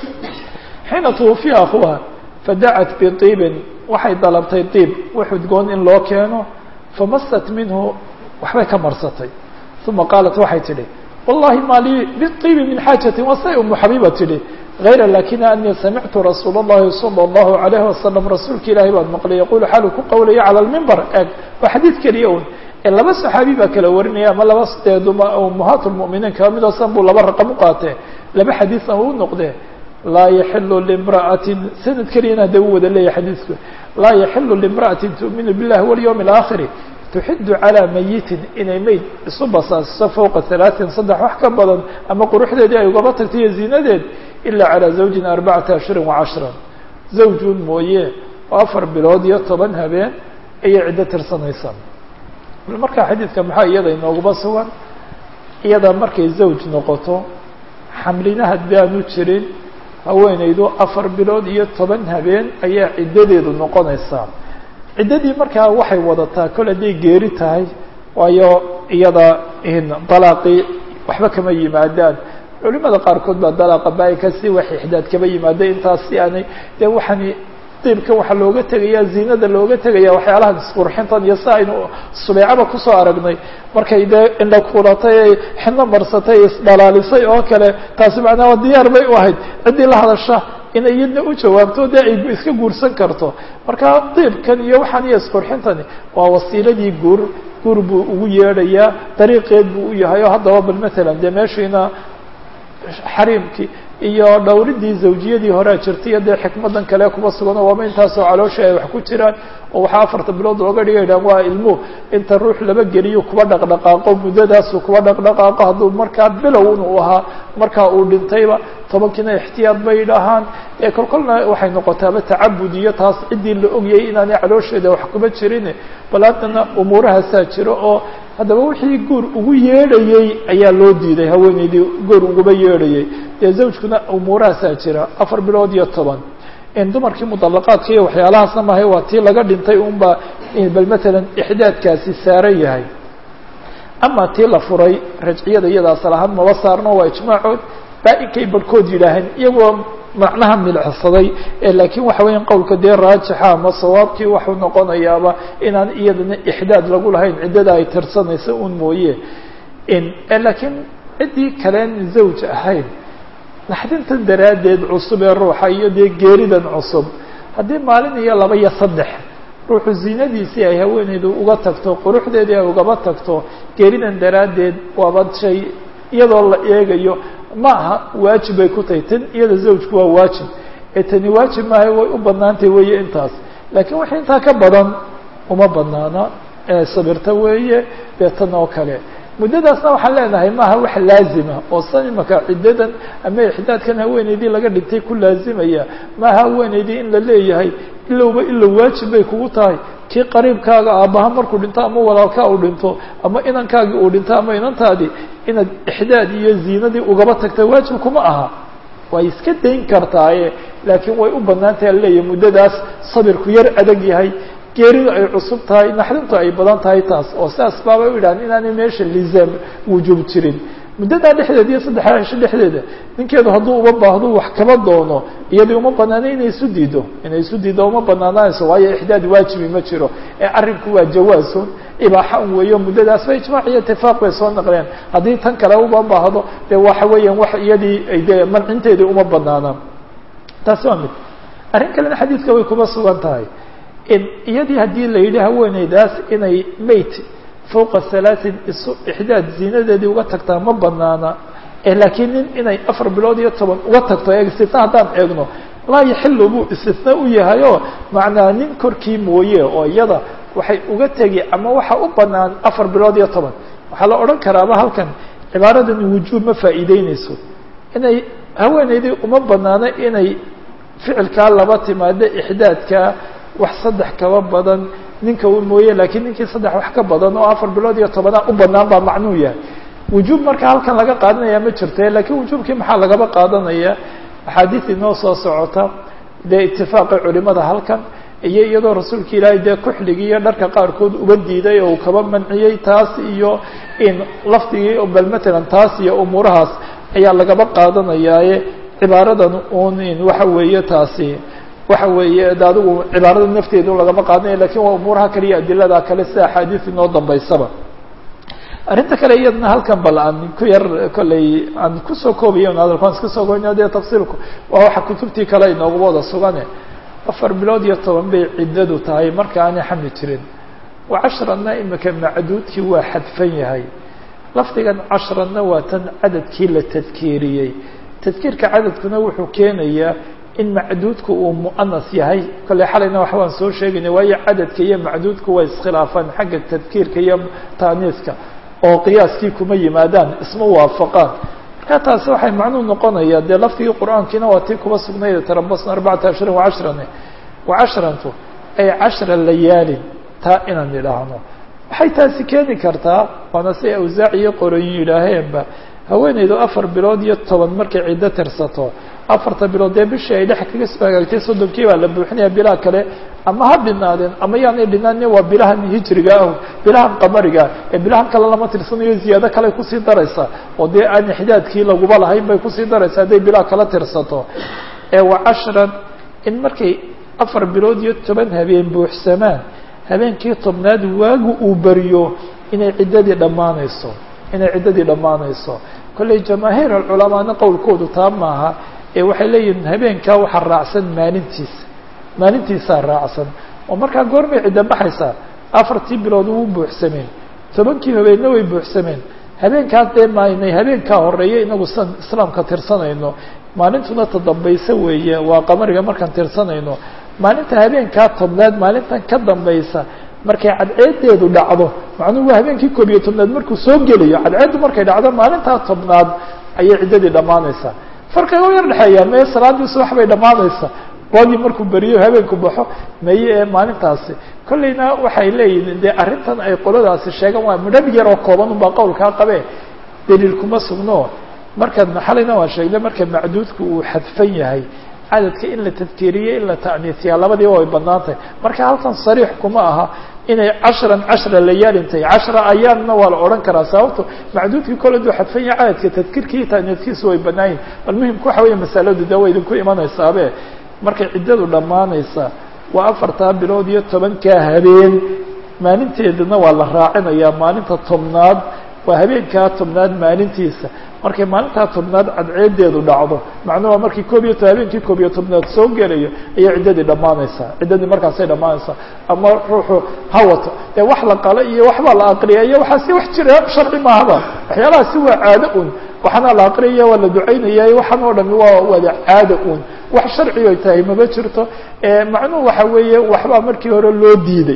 xiina twufiya akhuha fadacat biطiibin waxay dalabtay diib wax udgoon in loo keeno famasat minhu waxbay ka marsatay uma qaalat waxay tidhi wallahi ma lii biibi min xaajatin wasay umu xabiiba tidhi غayra lakina anii samictu rasuul الlahi salى الlahu عalayhi wasalam rasuulka ilaahi baan maqlay yaqulu xalu ku qowlaya calى lmimbar eg waa xadiid keliya un ee laba saxaabi baa kala warinaya ama laba ummahaat lmuminiin kaba mid oosan buu laba raqam u qaatee laba xadiisna u noqdee laa yaxilu limra'atin sanad keliyana hadda u wada leeyahay xadiidku laa yaxilu limra'atin tu'minu billahi walyawm اlaakhiri tuxidu calىa mayitin inay meyd isu basaasiso fowqa halaaثin saddex wax ka badan ama quruxdeedii ay ugaba tagto iyo ziinadeed ila calىa zawjin arbacata ashhurin wacashran zawjun mooye oo afar bilood iyo toban habeen ayay ciddo tirsanaysaa markaa xadiidka maxaa iyada inooguba sugan iyada markay zawj noqoto xamlina haddi aanu jirin haweenaydu afar bilood iyo toban habeen ayaa ciddadeedu noqonaysaa ciddadii markaa waxay wadataa kol hadday geeri tahay waayo iyada dalaaqii waxba kama yimaadaan culimada qaarkood baa dalaaqa baa-ika si wax ixdaad kaba yimaada intaas si aanay dee waxaani diibka waxaa looga tegaya ziinada looga tegaya waxyaalahan isqurxintan iyo si aynu subeecaba kusoo aragnay markay dee indha kulatay ay xidno marsatay isdhalaalisay oo kale taasi macnaa diyaar bay u ahayd ciddii la hadasha inay iyadna u jawaabto dee ay iska guursan karto marka diibkan iyo waxaan iyo isqurxintani waa wasiiladii guur guur buu ugu yeedhayaa dariiqeed buu u yahay oo haddaba bal matalan dee meeshiina xariimkii iyo dhowridii zawjiyadii horea jirtay iyo dee xikmadan kale kuba suganoo waaba intaasoo caloosha ay wax ku jiraan oo waxaa afarta bilood looga dhiga idhahan waa ilmu inta ruux laba geliyo kuba dhaqdhaqaaqo muddadaasu kuba dhaqdhaqaaqo hadduu markaa bilow inuu ahaa markaa uu dhintayba tobankiina ixtiyaad bay dhahaan ee kolkolna waxay noqotaaba tacabud iyo taas ciddii la ogyay inaanay caloosheeda wax kuba jirin bal haddana umuurahaasaa jiro oo haddaba wixii guur ugu yeedhayey ayaa loo diiday haweeneydii guur uguba yeedhayey dee zawjkuna umuurahaasaa jira afar bilood iyo toban in dumarkii mudallaqaadka iyo waxyaalahaasna mahay waa tii laga dhintay unba bal matalan ixdaadkaasi saaran yahay ama tii la furay rajciyada iyada asal ahaan maba saarno waa ijmaacood baa-inkay barhkood yidhaaheen iyagoo macnaha milcsaday laakiin waxa weya qowlka dee raajixa ama sawaabkii waxuu noqonayaaba inaan iyadana ixdaad lagu lahayn ciddada ay tirsanaysa un mooye laakiin ciddii kaleen zawj ahayn naxdintan daraaddeed cusub ee ruuxa iyo dee geeridan cusub haddii maalin iyo laba iyo saddex ruuxu ziinadiisii ay haweeneydu uga tagto quruxdeedii ay ugaba tagto geeridan daraaddeed waaba shay iyadoo la eegayo ma aha waajib bay ku tahay tan iyada zawjku waa waajib ee tani waajib maaha way u banaantay weeye intaas laakiin wax intaa ka badan uma banaana ee sabirta weeye dee tan oo kale muddadaasna waxaan leenahay maaha wax laazima oo san imaka ciddadan ama ixdaadkan haweeneydii laga dhintay ku laazimaya maaha haweeneydii in la leeyahay ilowba ilow waajib bay kugu tahay kii qariibkaaga aabbaha markuu dhinto ama walaalkaa uu dhinto ama inankaagii uu dhinto ama inantaadii inaad ixdaad iyo ziinadii ugaba tagta waajib kuma aha way iska dayn kartaaye laakiin way u bannaan tahay aleeyahay muddadaas sabirku yar adag yahay geeridu ay cusub tahay naxdintu ay badan tahay taas oo sidaas baabay u yidhahan inaanay meesha lizaam wujuub jirin muddadaa dhexdeeda iyo saddexdaa cisho dhexdeeda ninkeedu hadduu uma baahdo wax kama doono iyadii uma banaanay inay isu diido inay isu diiddo uma banaanaanayso waayo ixdaad waajibi ma jiro ee arrinku waa jawaasun ibaaxa un weeyo muddadaas ba ijmaac iyo itifaaq bay soo naqleen haddii tan kale uma baahdo dee waxa weeyaan wax iyadii dee mancinteedii uma banaanaan taasi waa mid arrin kalena xadiidka way kuma sugan tahay iyadii haddii la yidhi haweeneydaas inay meyt fowqa halaatin isu ixdaad ziinadeedii uga tagtaa ma banaana laakiin nin inay afar bilood iyo toban uga tagto e istina haddaan eegno laa yaxilu buu istina u yahay oo macnaa nin korkii mooye oo iyada waxay uga tegi ama waxa u banaan afar bilood iyo toban waxaa la odhan karaaba halkan cibaaradani wujuub ma faa'iideyneyso inay haweeneydii uma banaano inay ficilkaa laba timaado ixdaadka wax saddex kaba badan ninka u mooye laakiin ninkii saddex wax ka badan oo afar bilood iyo tobanaa u banaan baa macnuu yahay wujuub marka halkan laga qaadanaya ma jirte laakiin wujuubkii maxaa lagaba qaadanaya axaadiis inoo soo socota dee itifaaqi culimada halkan iyo iyadoo rasuulka ilaahay dee kuxligii iyo dharka qaarkood uba diiday oo uu kaba manciyey taas iyo in lafdigii bal matalan taas iyo umuurahaas ayaa lagaba qaadanayaaye cibaaradan un in waxa weeye taasi waxa weeye de adigu cibaarada nafteedu lagama qaadanaya lakin waa umuuraha kale iyo adilada kale sida axaadiis inoo dambaysaba arrinta kale iyadna halkan bal aan ku yar kolley aan kusoo koobayo hadalkaan iska soo goyna dee tafsiilku waa waxa kutubtii kale inooguba wada sugane afar bilood iyo toban bay ciddadu tahay marka aanay xamli jirin wa cashrana imika macduudkii waa xadfan yahay lafdigan cashrana waa tan cadadkii la tadkiiriyey tadkiirka cadadkuna wuxuu keenayaa in macduudku uu mu'anas yahay kolley xalayna wax waan soo sheegayna waayo cadadka iyo macduudku way iskhilaafaan xagga tadkiirka iyo taaniiska oo qiyaaskii kuma yimaadaan isma waafaqaan marka taasi waxay macnuu noqonayaa dee lafdigii qur-aankiina waa tii kuba sugnayd tarabasna arbacata ashrin wacashrane wacashrantu ay cashra layaalin taa inaan idhaahno waxay taasi keeni kartaa waana si awsaac iyo qoroyin yidhaaheenba haweeneydu afar bilood iyo toban markay ciddo tirsato afarta bilood dee bishii ay dhex kaga soo hagaagtay soddonkii baa la buuxinaya bilaha kale ama ha dhinaadeen ama yaanay dhinaanin waa bilahan hijriga ah bilahan qamariga ee bilahan kale lama tirsanayo ziyaado kale kusii daraysa oo dee aan ixdaadkii laguba lahayn bay kusii daraysa hadday bilaha kala tirsato ee wa cashran in markay afar bilood iyo toban habeen buuxsamaan habeenkii tobnaad waagu uu beriyo inay ciddadii dhammaanayso inay ciddadii dhammaanayso kolley jamaahiir alculamaana qowlkoodu taa maaha ee waxay leeyihiin habeenkaa waxaa raacsan maalintiisa maalintiisaa raacsan oo markaa goormay cidda baxaysaa afartii bilood wuu buuxsameen tobankii habeenna way buuxsameen habeenkaas dee maynay habeenkaa horeeya inagu san islaamka tirsanayno maalintuna tadambaysa weeye waa qamariga markaan tirsanayno maalinta habeenkaa tobnaad maalintan ka dambaysa markay cadceedeedu dhacdo macnuhu waa habeenkii koob iyo tobnaad markuu soo gelayo cadceeddu markay dhacdo maalintaa tobnaad ayay ciddadii dhammaanaysaa farqiga u yar dhexeeyaa meye salaadii subax bay dhammaanaysaa waagii markuu beriyo habeenku baxo meye ee maalintaasi kolleyna waxay leeyihiin dee arrintan ay qoladaasi sheegaan waa midhab yar oo kooban unbaa qowlkaa qabee daliil kuma sugno marka xalayna waan sheegnay marka macduudku uu xadfan yahay cadadka in la tadkiiriyo in la ta'niisiyaa labadiiba way bannaan tahay marka halkan sariix kuma aha inay cashran cashra layaalin tahay cashra ayaamna waa la odhan karaa sababto macduudkii kole duu xadfan yahay cadadka tadkiirkii iyo ta'niiskiisu way bannaan yihin bal muhimka waxa weeye masaladu dee way idinku imanaysaabee markay ciddadu dhammaanaysa waa afartaa bilood iyo tobankaa habeen maalinteedana waa la raacinayaa maalinta tobnaad waa habeenkaa tobnaad maalintiisa markay maalintaa tobnaad cadceedeedu dhacdo macnuhu waa markii koob iyo to habeenkii koob iyo tobnaad soo gelayo ayay ciddadii dhammaanaysaa ciddadii markaasay dhammaanaysaa ama ruuxu hawato dee wax la qalo iyo waxbaa la aqriya iyo waxaasi wax jira sharci maahaba waxyaalahaasi waa caado un waxaana la aqriyaya waa la ducaynaya waxaan oo dhami waa wada caada un wax sharci ay tahay maba jirto macnuhu waxa weeye waxbaa markii hore loo diiday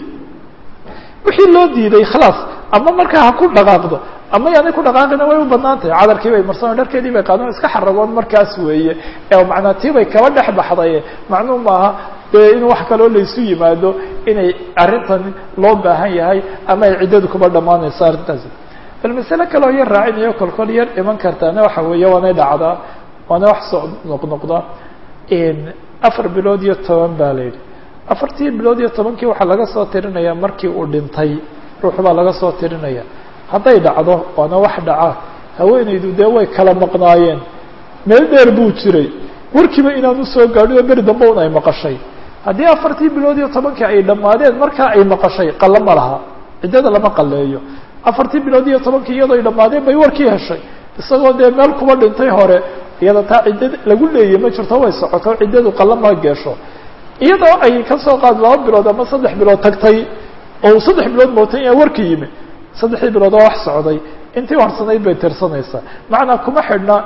wixii loo diiday khalaas ama markaa ha ku dhaqaaqdo ama yaanay ku dhaqaaqina way u banaan tahay cadarkii bay marsan dharkeedii bay qaadeen iska xaragoon markaas weeye macnaa tii bay kaba dhex baxday macnuu maaha dee in wax kaloo laysu yimaado inay arrintan loo baahan yahay ama ay ciddadu kuba dhammaanayso arrintaasi bal masale kaleo yar raacinayo kolkol yar iman kartaana waxa weeye waanay dhacdaa waana wax soo noqnoqda afar bilood iyo toban baa la yidhi afartii bilood iyo tobankii waxaa laga soo tirinaya markii uu dhintay ruux baa laga soo tirinaya hadday dhacdo waana wax dhaca haweenaydu dee way kala maqnaayeen meel dheer buu jiray warkiiba inaan usoo gaadhin oo beri dambe un ay maqashay haddii afartii bilood iyo tobankii ay dhammaadeen markaa ay maqashay qalo ma laha ciddada lama qaleeyo afartii bilood iyo tobankii iyadoo ay dhammaadeen bay warkii heshay isagoo dee meel kuba dhintay hore iyada taa cidda lagu leeyay ma jirto way socoto ciddadu qalo ma geesho iyadoo ay kasoo qaad laba bilood ama saddex bilood tagtay oo saddex bilood mootay inaa warka yimi saddexdii bilood oo wax socday intii harsanayd bay tirsanaysaa macnaa kuma xidhna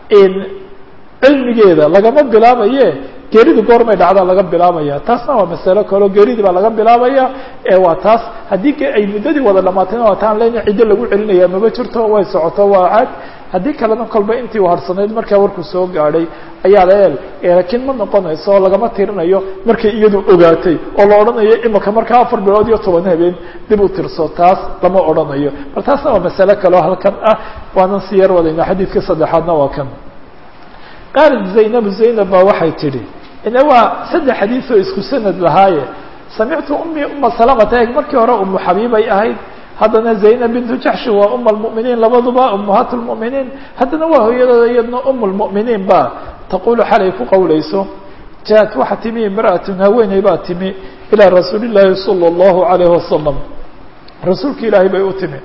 cilmigeeda lagama bilaabaye geeridu goormay dhacdaa laga bilaabaya taasna waa masalo kaleo geeridii baa laga bilaabaya waa taas haddii ay muddadii wada dhamaatayna waa taan lena ciddo lagu celinaya maba jirto way socoto waa caad haddii kalena kolba intii u harsanayd markaa warkuu soo gaadhay ayaa la eel laakiin ma noqonayso oo lagama tirinayo markay iyadu ogaatay oo la odhanayo imika markaa afar bilood iyo toban habeen dib u tirso taas lama odhanayo bal taasna waa masalo kaleo halkan ah waanan si yar wadayna xadiidka saddexaadna waa kan qaalat zaynabu zaynab baa waxay tidhi ina waa saddex xadiid oo isku sanad lahaaye samictu ummi uma salamata eg markii hore umu xabiibay ahayd haddana zaynab bintu jaxshi waa uma lmu'miniin labaduba ummahaat lmu'miniin haddana waa hooyadooda iyadna um lmu'miniin ba taqulu xalay ku qowlayso jaat waxa timi imra'atun haweeney baa timi ilaa rasuuli llaahi sala allahu alayhi wasalam rasuulka ilaahay bay u timi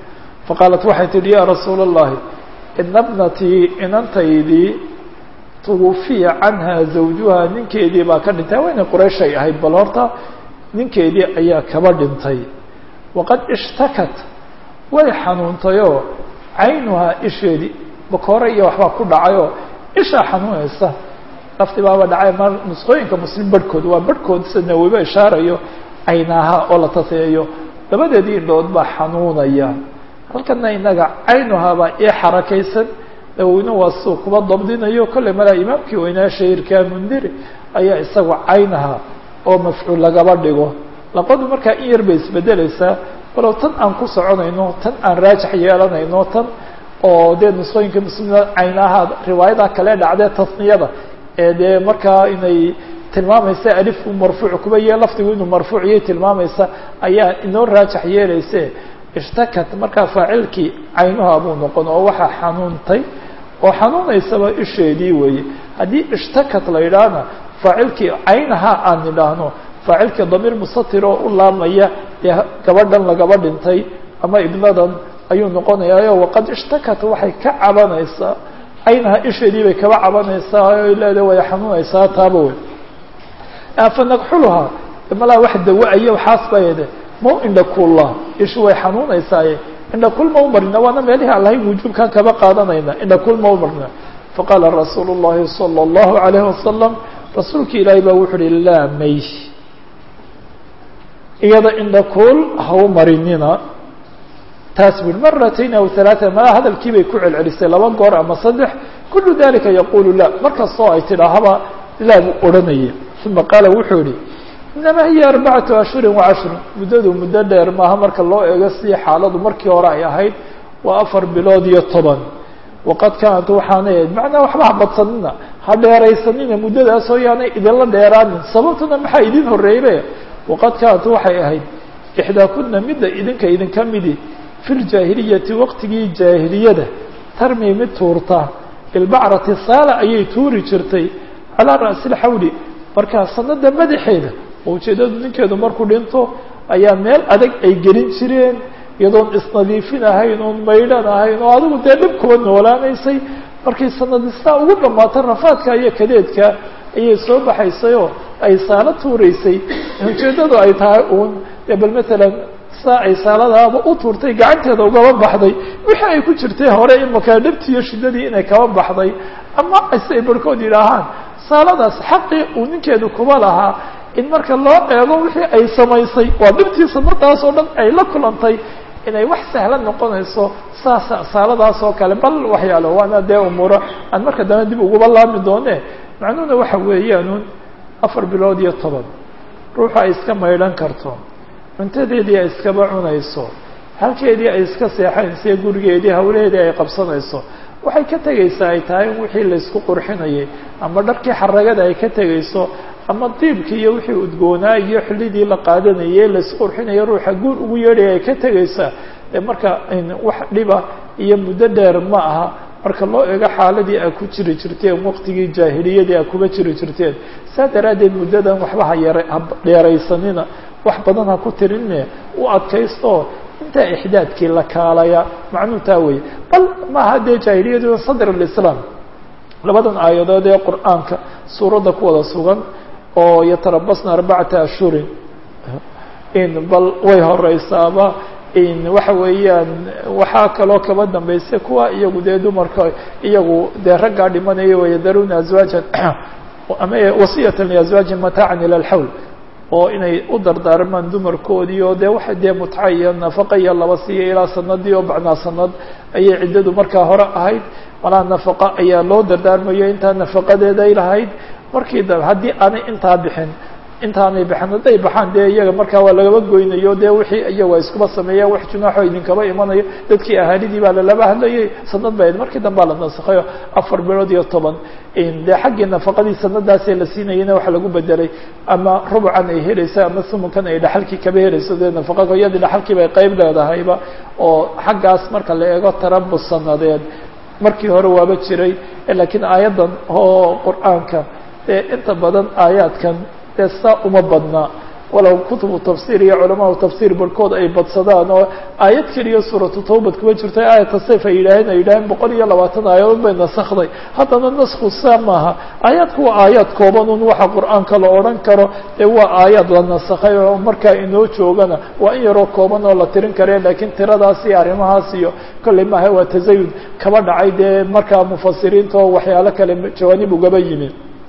faqaalat waxay tidhi yaa rasuula اllahi ina bnatii inantaydii twufiya canha zawjuha ninkeedii baa ka dhintay haweenay qurayshay ahayd bal horta ninkeedii ayaa kaba dhintay waqad ishtakat way xanuuntayoo caynuhaa isheedii bakoore iyo waxbaa ku dhacayoo ishaa xanuunaysa lafti baaba dhacay ma nusqooyinka muslim barhkood waa barhkood sida nawiba ishaarayo caynaha oo la taseeyo labadeedii indhood baa xanuunaya halkana inaga caynuhaa baa ii xarakaysan nawowina waa suu kuba dabdinayo kolley malaa imaamkii weynaa shahiirkaa mundiri ayaa isagu caynaha oo mafcuul lagaba dhigo laqadu markaa in yar bay isbedelaysaa walow tan aan ku soconayno tan aan raajax yeelanayno tan oo dee nusqooyinka muslimna caynaha riwaayada kale dhacdee tasniyada ee dee markaa inay tilmaamaysa alifku marfuuc kuba yee lafdigu inuu marfuuciyay tilmaamaysa ayaa inoo raajax yeelayse ishtakat markaa faacilkii caynuha buu noqon oo waxaa xanuuntay oo xanuunaysaba isheedii weeye haddii ishtakat la yidhaahna faacilkii caynaha aan idhaahno faacilkii damiir musatir oo u laamaya dee gabadhan lagaba dhintay ama ibnadan ayuu noqonayaayo waqad ishtakat waxay ka cabanaysaa caynaha isheedii bay kaba cabanaysaa o leeda way xanuunaysaa taaba wey fanagxuluhaa malaa wax dawa-aya waxaas bayde mau indhakuulla ishu way xanuunaysaaye indhakul ma u marina waana meelihii aan lahayn wujuubkaan kaba qaadanayna indhakul ma u marina faqaala rasuulu llahi salى اllahu alayhi wasalam rasuulki ilaahay baa wuxu uhi laa may iyada indhakuul ha u marinina taas bui maratayn aw halaata ma hadalkii bay ku celcelisay laba goor ama saddex kulu dalika yaqulu la markastoo ay tidhaahaba laa buu odhanaya uma qaala wuxuu yihi inamaa hiya arbacatu ashhurin wacashrun muddadu muddo dheer maaha marka loo eego sidii xaaladu markii hore ay ahayd waa afar bilood iyo toban waqad kaanat waxaanay ahayd macnaa waxba ha badsanina ha dheeraysanina muddadaasoo yaanay idinla dheeraanin sababtuna maxaa idin horreeybe waqad kaanat waxay ahayd ixdaakuna midda idinka idinka midi fi ljaahiliyati waqtigii jaahiliyada tarmi mid tuurta bilbacrati saala ayay tuuri jirtay calaa ra'si lxawli markaa sanada madaxeeda oo ujeedadu ninkeedu markuu dhinto ayaa meel adag ay gelin jireen iyadoon isnadiifin ahayn oon maydhan ahayn oo adigu dee dhib kuba noolaanaysay markay sanadistaa ugu dhamaato rafaadka iyo kadeedka ayay soo baxaysayoo ay saalo tuuraysay ujeedadu ay tahay uun dee bal matalan saa ay saaladaaba u tuurtay gacanteeda ugaba baxday wixii ay ku jirtay hore imakaa dhabtiiyo shiddadii inay kaba baxday ama ase ay barhkood yidhaahaan saaladaas xaqii uu ninkeedu kuba lahaa in marka loo eego wixii ay samaysay waa dhibtii sanadaas oo dhan ay la kulantay inay wax sahlan noqonayso saasa saaladaas oo kale bal waxyaalo waana dee umuuro aan marka dambe dib uguba laami doone macnuhuna waxa weeyaanuun afar bilood iyo toban ruuxu ay iska maydhan karto cuntadeedii ay iskaba cunayso halkeedii ay iska seexanayso gurigeedii hawlaheedii ay qabsanayso waxay ka tegaysaa ay tahay in wixii laysku qurxinayay ama dharkii xaragada ay ka tegayso ama diibkii iyo wixii udgoonaa iyo xillidii la qaadanayay laysku qurxinaya ruuxa guur ugu yeedhaya ay ka tegaysaa ee marka wax dhiba iyo muddo dheer ma aha marka loo eego xaaladii a ku jiri jirteen waqtigii jaahiliyadii a kuba jiri jirteen saa daraaddeed muddadan waxba ha yar ha dheeraysanina wax badan ha ku tirinne u adkaysto intaa ixdaadkii la kaalaya macnuu taa weeye bal maaha dee jaahiliyadu sadr alislaam labadan aayadood ee qur-aanka suuradda ku wada sugan oo yatarabasna arbacata ashhurin in bal way horeysaaba in waxa weeyaan waxaa kaloo kaba dambaysa kuwa iyagu dee dumarka iyagu dee raggaa dhimanaya wayadaruuna azwaajan ama wasiyatan liazwaajin mataacan ila alxawl oo inay u dardaarmaan dumarkoodii oo dee waxa dee mutca iyo nafaqa iyo laba siiya ilaa sanadii oo bacnaa sanad ayay ciddadu markaa hore ahayd malaa nafaqa ayaa loo dardaarmayo intaa nafaqadeeday lahayd markii dambe haddii aanay intaa bixin intaanay bixin hadday baxaan dee iyaga markaa waa lagaba goynayo dee wixii iyagu ay iskuba sameeyaan wax junaaxo idinkaba imanayo dadkii ahaalidii baa lalaba hadlayay sanad ba markii dambea la nasakhayo afar bilood iyo toban dee xaggii nafaqadii sanadaasee la siinayana waxa lagu bedelay ama rubucan ay helaysa ama sumunkan ay dhaxalkii kaba helayso dee nafaqa iyadii dhaxalkii bay qeyb leedahayba oo xaggaas marka la eego tarabus sanadeed markii hore waaba jiray laakiin aayaddan oo qur-aanka dee inta badan aayaadkan dee saa uma badna walow kutubu tafsiir iyo culamaau tafsiir barhkood ay badsadaan oo aayad keliya suuratu tawbad kuma jirto aayata sayf ay yidhaaheen ay yidhaaheen boqol iyo labaatan aayadood bay nasakday haddana nasku saa maaha aayaadku waa aayaad kooban un waxa qur-aanka la odhan karo ee waa aayaad la nasakhay oo markaa inoo joogana waa in yaroo kooban oo la tirin kare laakiin tiradaas iyo arrimahaas iyo kolley maaha waa tasayud kaba dhacay dee markaa mufasiriinta oo waxyaalo kale jawaanib ugaba yimi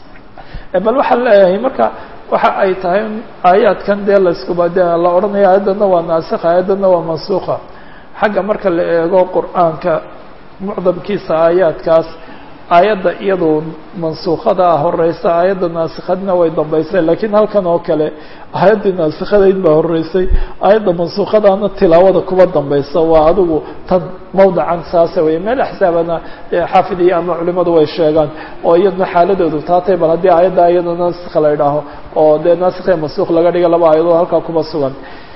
bal waxaan leeyahay marka waxa ay tahay aayaadkan dee layskuba de la odhanaya aayaddana waa naasikha aayaddana waa mansuuka xagga marka la eego qur-aanka mucdamkiisa aayaadkaas aayadda iyadu mansuukada ah horeysa aayadda naasikhadna way dambeysay lakiin halkan oo kale aayaddii naasikhadayd baa horeysay aayadda mansuukhadaana tilaawada kuba dambeysa waa adigu tan mawdacan saasa wey meel axsaabana xaafid iyo ama culimadu way sheegaan oo iyadna xaaladoodu taatay bal haddii aayadda iyada naasikha la idhaaho oo dee naasikh iyo mansuukh laga dhiga laba aayadood halkaa kuba sugan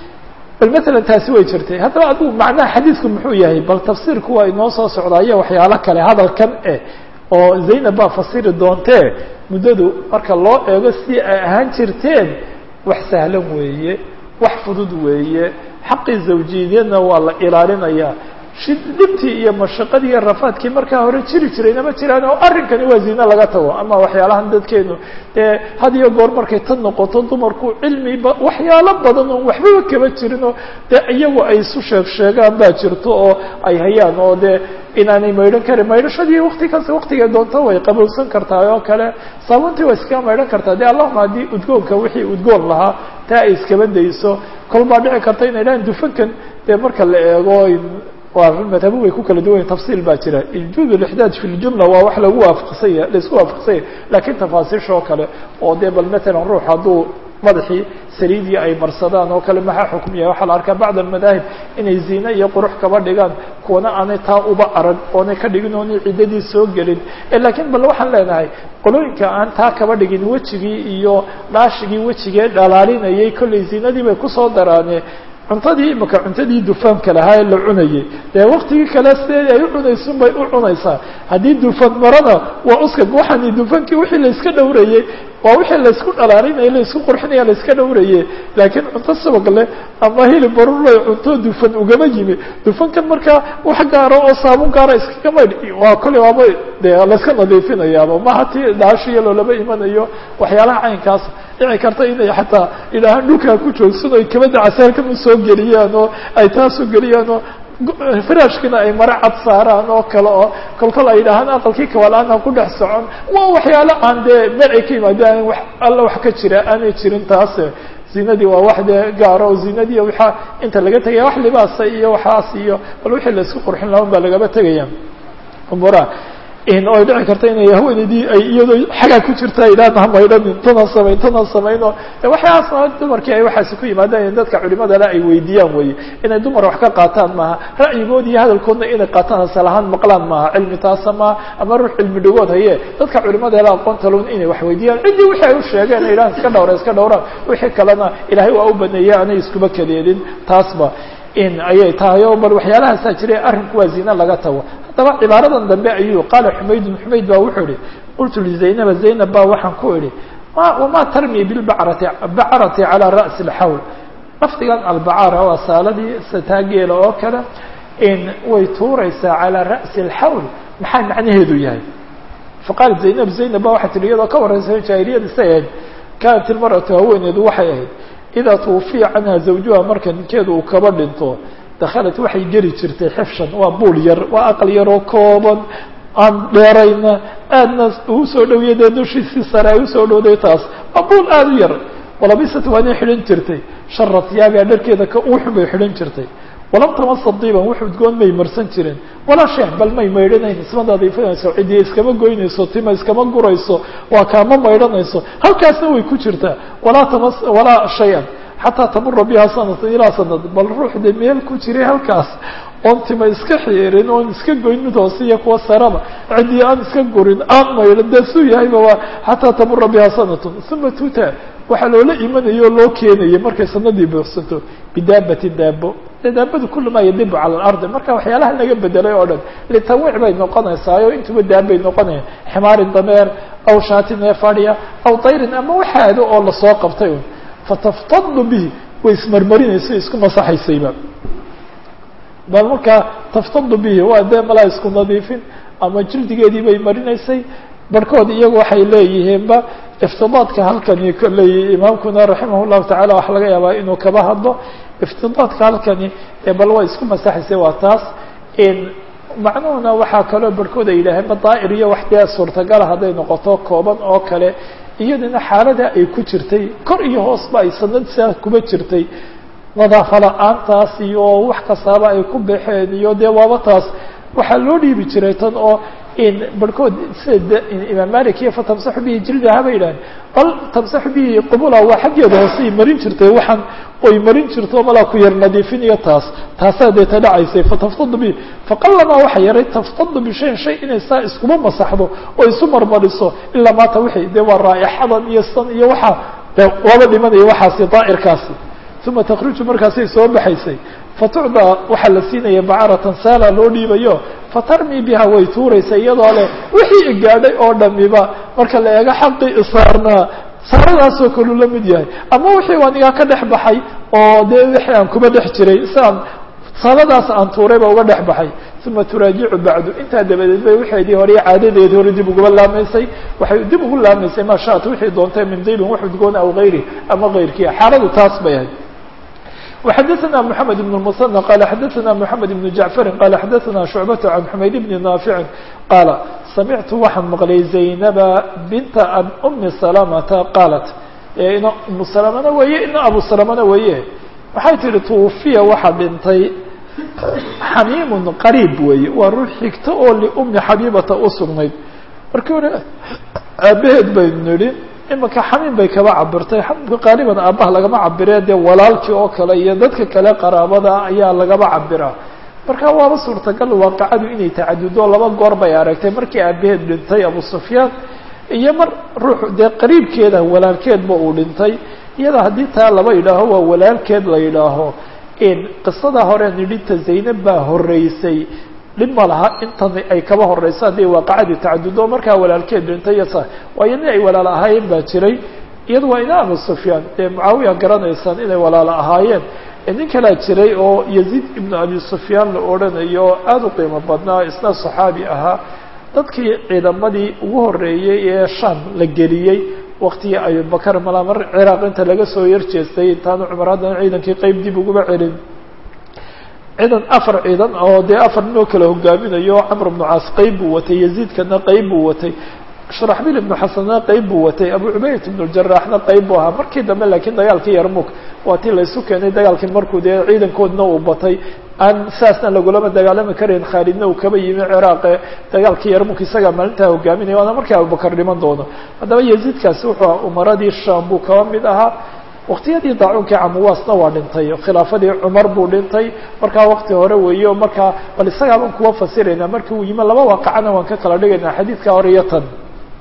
bal matalan taasi way jirtay haddaba adigu macnaha xadiidku muxuu yahay bal tafsiirku waa inoo soo socdaayo waxyaalo kale hadalkan eh oo zaynab baa fasiri doontee muddadu marka loo eego si ay ahaan jirteen wax sahlan weeye wax fudud weeye xaqii zawjiyadna waa la ilaalinayaa dhibtii iyo mashaqadii iyo rafaadkii markaa hore jiri jirayna ma jiraan oo arrinkani waa zine laga tago ama waxyaalahan dadkeenu dee had iyo goor markay tan noqoto dumarku cilmi ba waxyaalo badan oon waxbaba kaba jirinoo dee iyagu ay isu sheeg sheegaan baa jirto oo ay hayaan oo dee inaanay maydhan karin maydhashadii wakti kasta waktigay doonto way qabowsan kartaa oo kale saabuuntii waa iskaga maydhan kartaa dee allahuma haddii udgoonka wixii udgoon lahaa taa ay iskaba dayso kol baa dhici karta inay dhahaan dufankan dee marka la eego waa madhabu way ku kala duwan tafsiil baa jira iljuud lixdaad fi ljumla waa wax lagu waafaqsanya laisku waafaqsanya lakiin tafaasiisha oo kale oo dee bal matalan ruux hadduu madaxii saliidii ay marsadaan oo kale maxaa xukum yahay waxaa la arkaa bacd almadaahib inay ziine iyo qurux kaba dhigaan kuwana aanay taa uba arag oonay ka dhigin oonay ciddadii soo gelin lakiin bal waxaan leenahay qolooyinka aan taa kaba dhigin wejigii iyo dhaashigii wejigee dhalaalinayay kollay ziinadii bay kusoo daraane cuntadii imaka cuntadii dufaanka lahaa ee la cunayay dee waktigii kale sidee ay u cunaysun bay u cunaysaa haddii dufan marana waa uska waxaani dufankii wixii layska dhowrayey waa wixii laysku dhalaalinaya laysku qurxinaya layska dhowraye laakiin cunto sabag leh ama hilib barurlay cunto dufan ugama yimi dufankan markaa wax gaaro oo saabun gaara iskaga maydh waa kolley waaba dee layska nadiifinayaaba maha ti dhaashiya loolama imanayo waxyaalaha caynkaas dhici karta inay xataa idhaahaan dhulkaa ku joogsan oy kabada casaarkan usoo geliyaan oo ay taasoo geliyaan oo firaashkina ay mare cad saaraan oo kale oo kolkol ay yidhaahaan aqalkii kawalaan aan ku dhex socon waa waxyaalo aan dee meel ay ka yimaadaan wax alla wax ka jira aanay jirin taase zinadii waa wax dee gaaro oo zinadii waxaa inta laga tegaya wax libaasa iyo waxaas iyo bal wixii laisku qurxin lahan baa lagaba tegaya umura oy dhici karta inay haweeneydii ay iyadoo xagaa ku jirta idhaana hamaydhanin tana samayn tana samayn oo waxyaasna dumarkii ay waxaasi ku yimaadaan in dadka culimadale ay weydiiyaan weye inay dumar wax ka qaataan maaha ra'yigoodi iyo hadalkoodna inay qaataan asal ahaan maqlaan maaha cilmi taasa maaha ama ruux cilmi dhigood haye dadka culimadale aqoonta lon inay wax weydiiyaan ciddii wixii ay u sheegeen ay idhahan iska dhawra iska dhawraan wixii kalena ilaahay waa u baneeyey aanay iskuba kadeedin taasba in ayay tahay o bal waxyaalahaasaa jiray arrinku waa zine laga tago haddaba cibaaradan dambe ayuu qaala xumaydun xumayd baa wuxuu ihi qultu lizaynaba zaynab baa waxaan ku idhi wama tarmi bilbacrati bacarati calaa ra'si alxawl lafdigan albacara waa saaladii sataageela oo kale in way tuuraysaa calaa ra'si alxawl maxaa macnaheedu yahay faqaalat zaynab zaynab ba waxay tihi iyadoo ka warraysa jaahiliyad isay ahayd kaanat ilmar'atu haweeneedu waxay ahayd idaa tuwufiya canha zawjuha marka ninkeedu uu kaba dhinto dakhalat waxay geli jirtay xifshan waa buul yar waa aqal yaroo kooban aan dheerayna aadna uu soo dhowiyay dee dushiisii sare ay usoo dhowday taas waa buul aada u yar walabisat waanay xidhan jirtay shara tiyaabiha dharkeeda ka uuxun bay xidhan jirtay walam tamasa diiban wax udgoon may marsan jirin walaa sheeh bal may maydhanayn isma nadiifinayso cidiya iskama goynayso tima iskama gurayso waa kaama maydhanayso halkaasna way ku jirtaa walaa tamas walaa shay-an xataa tamura biha sanatan ilaa sanad bal ruux de meel ku jiray halkaas oon tima iska xiirin oon iska goyn mid hoose iyo kuwa saraba ciddii aan iska gurin aan maydhan dee suu yahayba waa xataa tamura biha sanatun uma tuta waxaa loola imanaya o loo keenaya markay sanadii buuxsanto bidaabatin daabo de daabadu kula maa yadibu cala alardi marka waxyaalaha laga bedelay oo dhan litanwiic bay noqonaysaa oo intuba daabay noqonaya ximaarin dameer aw shaatin ee fadhiya aw tayrin ama waxaado oo lasoo qabtay un fataftadu bihi way ismarmarinaysa isku masaxaysayba bal markaa taftadu bihi waa dee malaa isku nadiifin ama jildigeedii bay marinaysay barhkood iyagu waxay leeyihiinba iftidaadka halkani kolley imaamkuna raximah llahu tacala waxa laga yaabaa inuu kaba hadlo iftidaadka halkani ee bal waa isku masaxaysay waa taas macnuhuna waxaa kaloo barhkood ay yidhaaheenba daa'ir iyo wax dee suurtagala hadday noqoto kooban oo kale iyadana xaalada ay ku jirtay kor iyo hoosba ay sanad saa kuba jirtay nadaafa la-aantaas iyo wax kastaaba ay ku baxeen iyo dee waaba taas waxaa loo dhiibi jiray tan oo in barhkood sida imaam malik iyo fatamsaxu bihi jildaha bay yidhaaheen bal tamsaxu bihi qubula waa xaggeeda hoosey marin jirtay waxaan oy marin jirto malaa ku yar nadiifin iyo taas taasaa deeta dhacaysay fataftadu bihi faqalamaa waxa yaray taftadu bishayin shay inay saa iskuma masaxdo oo isu marmariso ilaa maata wixii dee waa raaixadan iyo san iyo waxaa de waaba dhimanaya waxaasi daa'irkaasi uma takruju markaasay soo baxaysay fatucdaa waxaa la siinaya bacaratan saala loo dhiibayo fatarmi biha way tuuraysa iyadoo leh wixii igaadhay oo dhamiba marka la eego xaqii isaarnaa saaradaasoo kalu la mid yahay ama wixii anigaa ka dhex baxay oo dee wixii aan kuba dhex jiray siaan saaradaas aan tuurayba uga dhex baxay uma turaajicu bacdu intaa dabadeed bay waxeedii hore caadadeedii hore dib uguba laamaysay waxay dib ugu laamaysay maa shaat wixii doontay min dibin wax udgoon aw gayri ama gayrkiia xaaladu taas bay ahayd وxdثna محمد بن المثنى qال xdثna محمد بن جعفر qال xdثna شعبة عن حmayd بن نافع qاaل سمعت waxaan mqلay زaynبa بنta أmi سلمةa qاaلت ina umu سلمna weye ina abu سلمna weye waxay tihi توufiya waxa dhintay xamiim qريib weye waa ruux xigto oo لأmi xabيبata usugnayd markii hore aabaheed baynu nihi imika xamiim bay kaba cabirtay xamiimka qaaliban aabbaha lagama cabiree dee walaalkii oo kale iyo dadka kale qaraabada ayaa lagaba cabiraa marka waaba suurtagal waaqicadu inay tacadudo laba goor bay aragtay markii aabaheed dhintay abu sufyaan iyo mar ruux dee qariibkeeda walaalkeedba uu dhintay iyada haddii taa laba yidhaaho waa walaalkeed la yidhaaho qisada hore nidhinta zaynab baa horeysay dhib ma laha intan ay kaba horeyso hadday waaqacadii tacadudo markaa walaalkeed dhintay iyo sa waayo nin ay walaalo ahaayeen baa jiray iyada waa ina abu sufyaan dee mucaawiya garanaysaan inay walaalo ahaayeen nin kalaa jiray oo yaziid ibnu abi sufyaan la odhanayo oo aada u qiimo badnaa isna saxaabi ahaa dadkii ciidamadii ugu horeeyey ee sham la geliyey waktigii abubakar malaa mar ciraaq inta laga soo yarjeestay intaanu cumar haddana ciidankii qeyb dib uguba celin ciidan afar ciidan oo dee afar ninoo kala hogaaminayo camr bnu caas qeyb buu watay yaziidkana qeyb buu watay sharaxbil ibnu xasanna qeyb buu watay abu cubayt ibnu jaraaxna qeyb buu ahaa markii dambe laakiin dagaalkii yarmuk waa tii laysu keenay dagaalkii markuu dee ciidankoodna uu batay aan saasna lagulama dagaalami karayn khaalidna uu kaba yimi ciraaqe dagaalkii yarmuk isagaa maalintaa hogaaminaya waana markii abubakar dhiman doono haddaba yaziidkaasi wuxuu umaradii sham buu kaba mid ahaa waktiyadii daacuunkii camuwaasna waa dhintay khilaafadii cumar buu dhintay markaa wakti hore weeyo markaa bal isagaabaan kuwa fasiraynaa markii uu yimi laba waaqacana waan ka kala dhigaynaa xadiidka hore iyo tan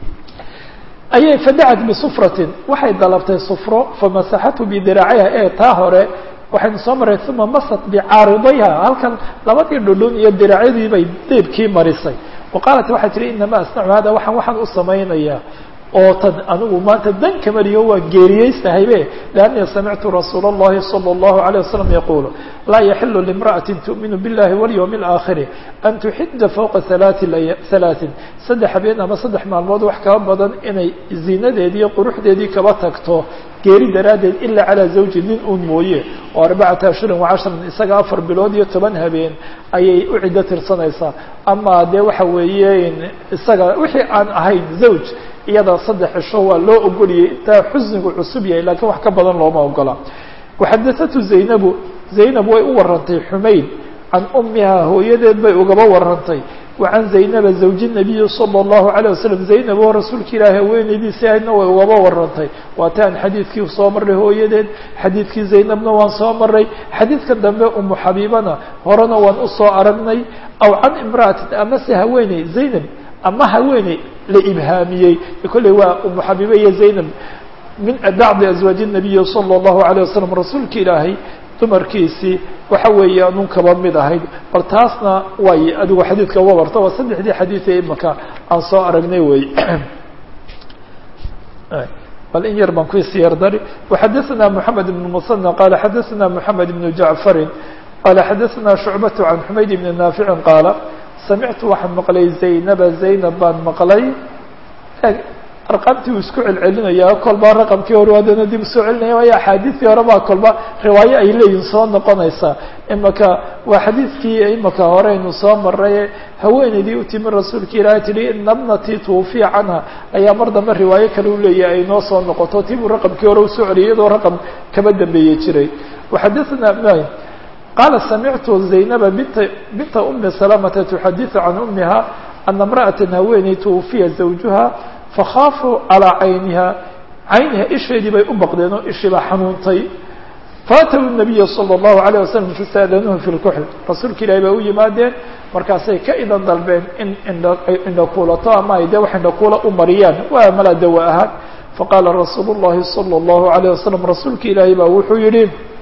ayay fadacat bisufratin waxay dalabtay sufro famasaxathu bidiraaciha ee taa hore waxaynu soo maray uma masat bicaaridayha halkan labadii dhudhun iyo diraacyadii bay deebkii marisay wa qaalat waxay tihi inamaa asnacu hada waxaan waxaan u samaynayaa oo tan anigu maanta dan kamariyo waa geeriyeystahaybe لأني سمعت رsuuل اللhi صلى الله عليه وسلم يقول لا يحل لامرأة تؤمن بالله واليوم الآخر أن تحد فوقa ثaلاث saddex habeen ama saddex maalmood wax kaba badan inay ziinadeedii iyo quruxdeedii kaba tagto geeri daraaddeed ilaa calىa zawji nin un mooye oo arbacata ashhurin وcashran isaga afar bilood iyo toban habeen ayay u ciddo tirsanaysaa ama dee waxa weeye isaga wixii aan ahayn zawj iyada saddex cisho waa loo ogoliyey intaa xusnigu cusub yahay lakiin wax ka badan looma ogola waxadathatu zaynabu zaynab way u warantay xumayd can umihaa hooyadeed bay ugaba warantay wa can zaynaba zawji nabiyi sala allahu calayh wasalam zaynab oo rasuulka ilaahi haweenaydiisi ahaydna way ugaba warantay waata aan xadiidkii soo marray hooyadeed xadiidkii zaynabna waan soo maray xadiidka dambe umu xabiibana horena waan usoo aragnay aw can imra'atin amase haweeney zaynab ama haweeney la ibhaamiyey kolley waa umu xabiibe iyo zaynab min bacdi azwaaji nabiyi sala allahu alayh wasalam rasuulka ilaahay dumarkiisii waxa weeye anun kaba mid ahayd bal taasna way adigu xadiidka uga warta waa saddexdii xadiid ee imaka aan soo aragnay wey bal in yar baan ku isyar dari وxadaثna mحamed بن mثنى qala xadaثna mحamed بن jaعفari qala xadaثna شhucbaة عan xumayd بn naafici qaala samictu waxaan maqlay zaynaba zaynab baan maqlay arqamtii uu isku celcelinaya kolba raqamkii hore haddana dib usoo celinaya waayo axaadiistii hore baa kolba riwaayo ay leeyihin soo noqonaysa imaka waa xadiidkii imaka hore aynu soo maray haweeneydii u timi rasuulka ilaahay tihi ina bnatii twufiya canha ayaa mar dambe riwaayo kale u leeyahay ay noo soo noqoto tii buu raqamkii hore usoo celiyay iyadoo raqam kaba dambeeye jiray waxadathna qaala samictu zaynaba binta binta umi salamata tuxadiثu can umiha ana imra'ata haweeney twufiya zawjuha fakhaafuu calىa cayniha cayniha isheedii bay u baqdeen oo ishii baa xanuuntay faataw nabiya salى اllahu alayه wasalam fasaadanuhu fi lkuxl rasuulka ilahi bay u yimaadeen markaasay ka idan dalbeen in indha indhakuulato ama ay dee wax indhakuula u mariyaan waa mala dawa ahaan faqaala rasuulu اllahi salى اllahu alayه wasalam rasuulka ilaahi baa wuxuu yihi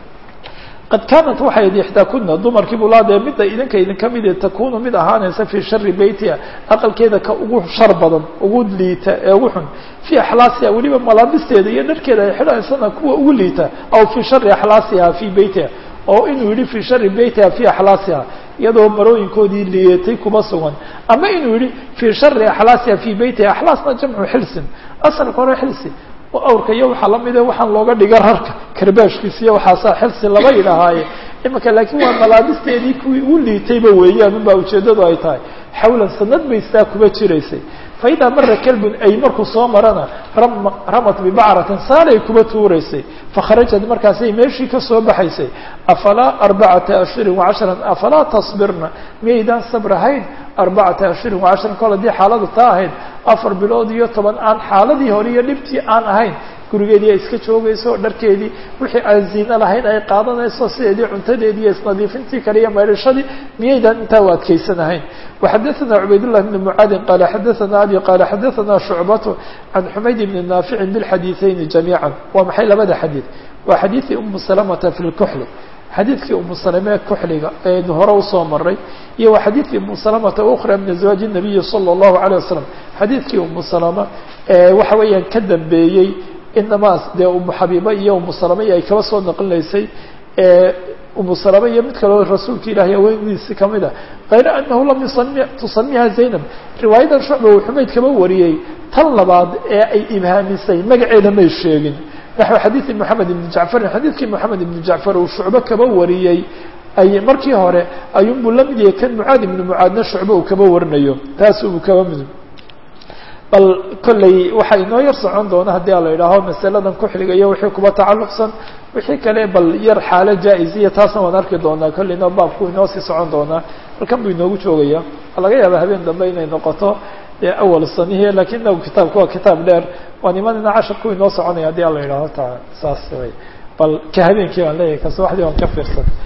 qad kaanat waxay id ixdaakuna dumarkii buu laadee midda idinka idinka mid takunu mid ahaanaysa fii shari beytiha aqalkeeda ka ugu shar badan ugu liita ee ugu xun fii axlaasiha weliba malaabisteeda iyo dharkeeda ay xidhaysana kuwa ugu liita aw fii shari axlaasiha fii beytiha oo inuu yihi fii shari beytiha fii axlaasiha iyadoo marooyinkoodii liyeetay kuma sugan ama inuu yihi fii shari axlaasiha fii beytiha axlaasna jamcu xilsin asalka hore xilsi awrka iyo waxaa lamide waxaan looga dhiga rarka karbaashkiisa iyo waxaasaa xilsi laba yidhahaaye imika laakiin waa malaabisteedii kuwii ugu liitayba weeyaan unbaa ujeeddadu ay tahay xawlan sanad bay sidaa kuba jiraysay fa idaa mara kalbun ay markuu soo marana ramat bibacratin saalay kuba tuuraysay fakharajat markaasay meeshii kasoo baxaysay afalaa arbacata ashhurin wacashran afalaa tasbirna miyaydaan sabrahayn arbacata ashhurin wacashran kol haddii xaaladu taa ahayd afar bilood iyo toban aan xaaladii hore iyo dhibtii aan ahayn gurigeedii ay iska joogayso dharkeedii wixii aan ziino lahayn ay qaadanayso sideedii cuntadeedii iyo isnadiifintii kale iyo maydhashadii miyaydaan intaa u adkaysanahayn وxadaثna cubaydاللh بن mعaadin qala xadaثna abi qala xadaثna شhucbaة can xumayd bni naafici bاlxadiiثayni جamيعا waa maxay labada xadiiث waa xadiiثii umu salamata fi اlkuxl xadiidkii umu salame kuxliga eenu hore usoo maray iyo waa xadiidkii umu salamata ukra min azwaaji الnabiyi salى الlahu عalيه wasalam xadiidkii umu salama waxa weeyaan ka dambeeyey inamaas dee umu xabiiba iyo umu salame iyo ay kaba soo naqlinaysay umu salame iyo mid kaleo rasuulka ilahi haweendiisi kamid a kayra anahu lam yusami tusamiha zaynab riwaayadan shucba uu xumayd kaba wariyey tan labaad ee ay ibhaamisay magaceeda may sheegin naxو xadiiثi moxamed ibni jacfarin xadiidkii moxamed ibni jacfar uu shucbo kaba wariyey ay markii hore ayuunbuu la mid yahay kan mucaad ibni mucaadna shucbo uu kaba warinayo taas uu kaba mid bal kolley waxaa inoo yar socon doona haddii a la idhaaho masaladan kuxliga iyo wixii kuba tacalluqsan wixii kale bal yar xaalo jaa-isiya taasna waan arki doonaa kolleyna baabku inoo sii socon doonaa halkan buu inoogu joogaya laga yaaba habeen dambe inay noqoto dee awal sanihii lakin inagu kitaabku waa kitaab dheer waa nimanina casharku inoo soconaya haddii a la idhaaho ta saas way bal ka habeenkii baan leeyahay ka subaxdii waan ka fiirsan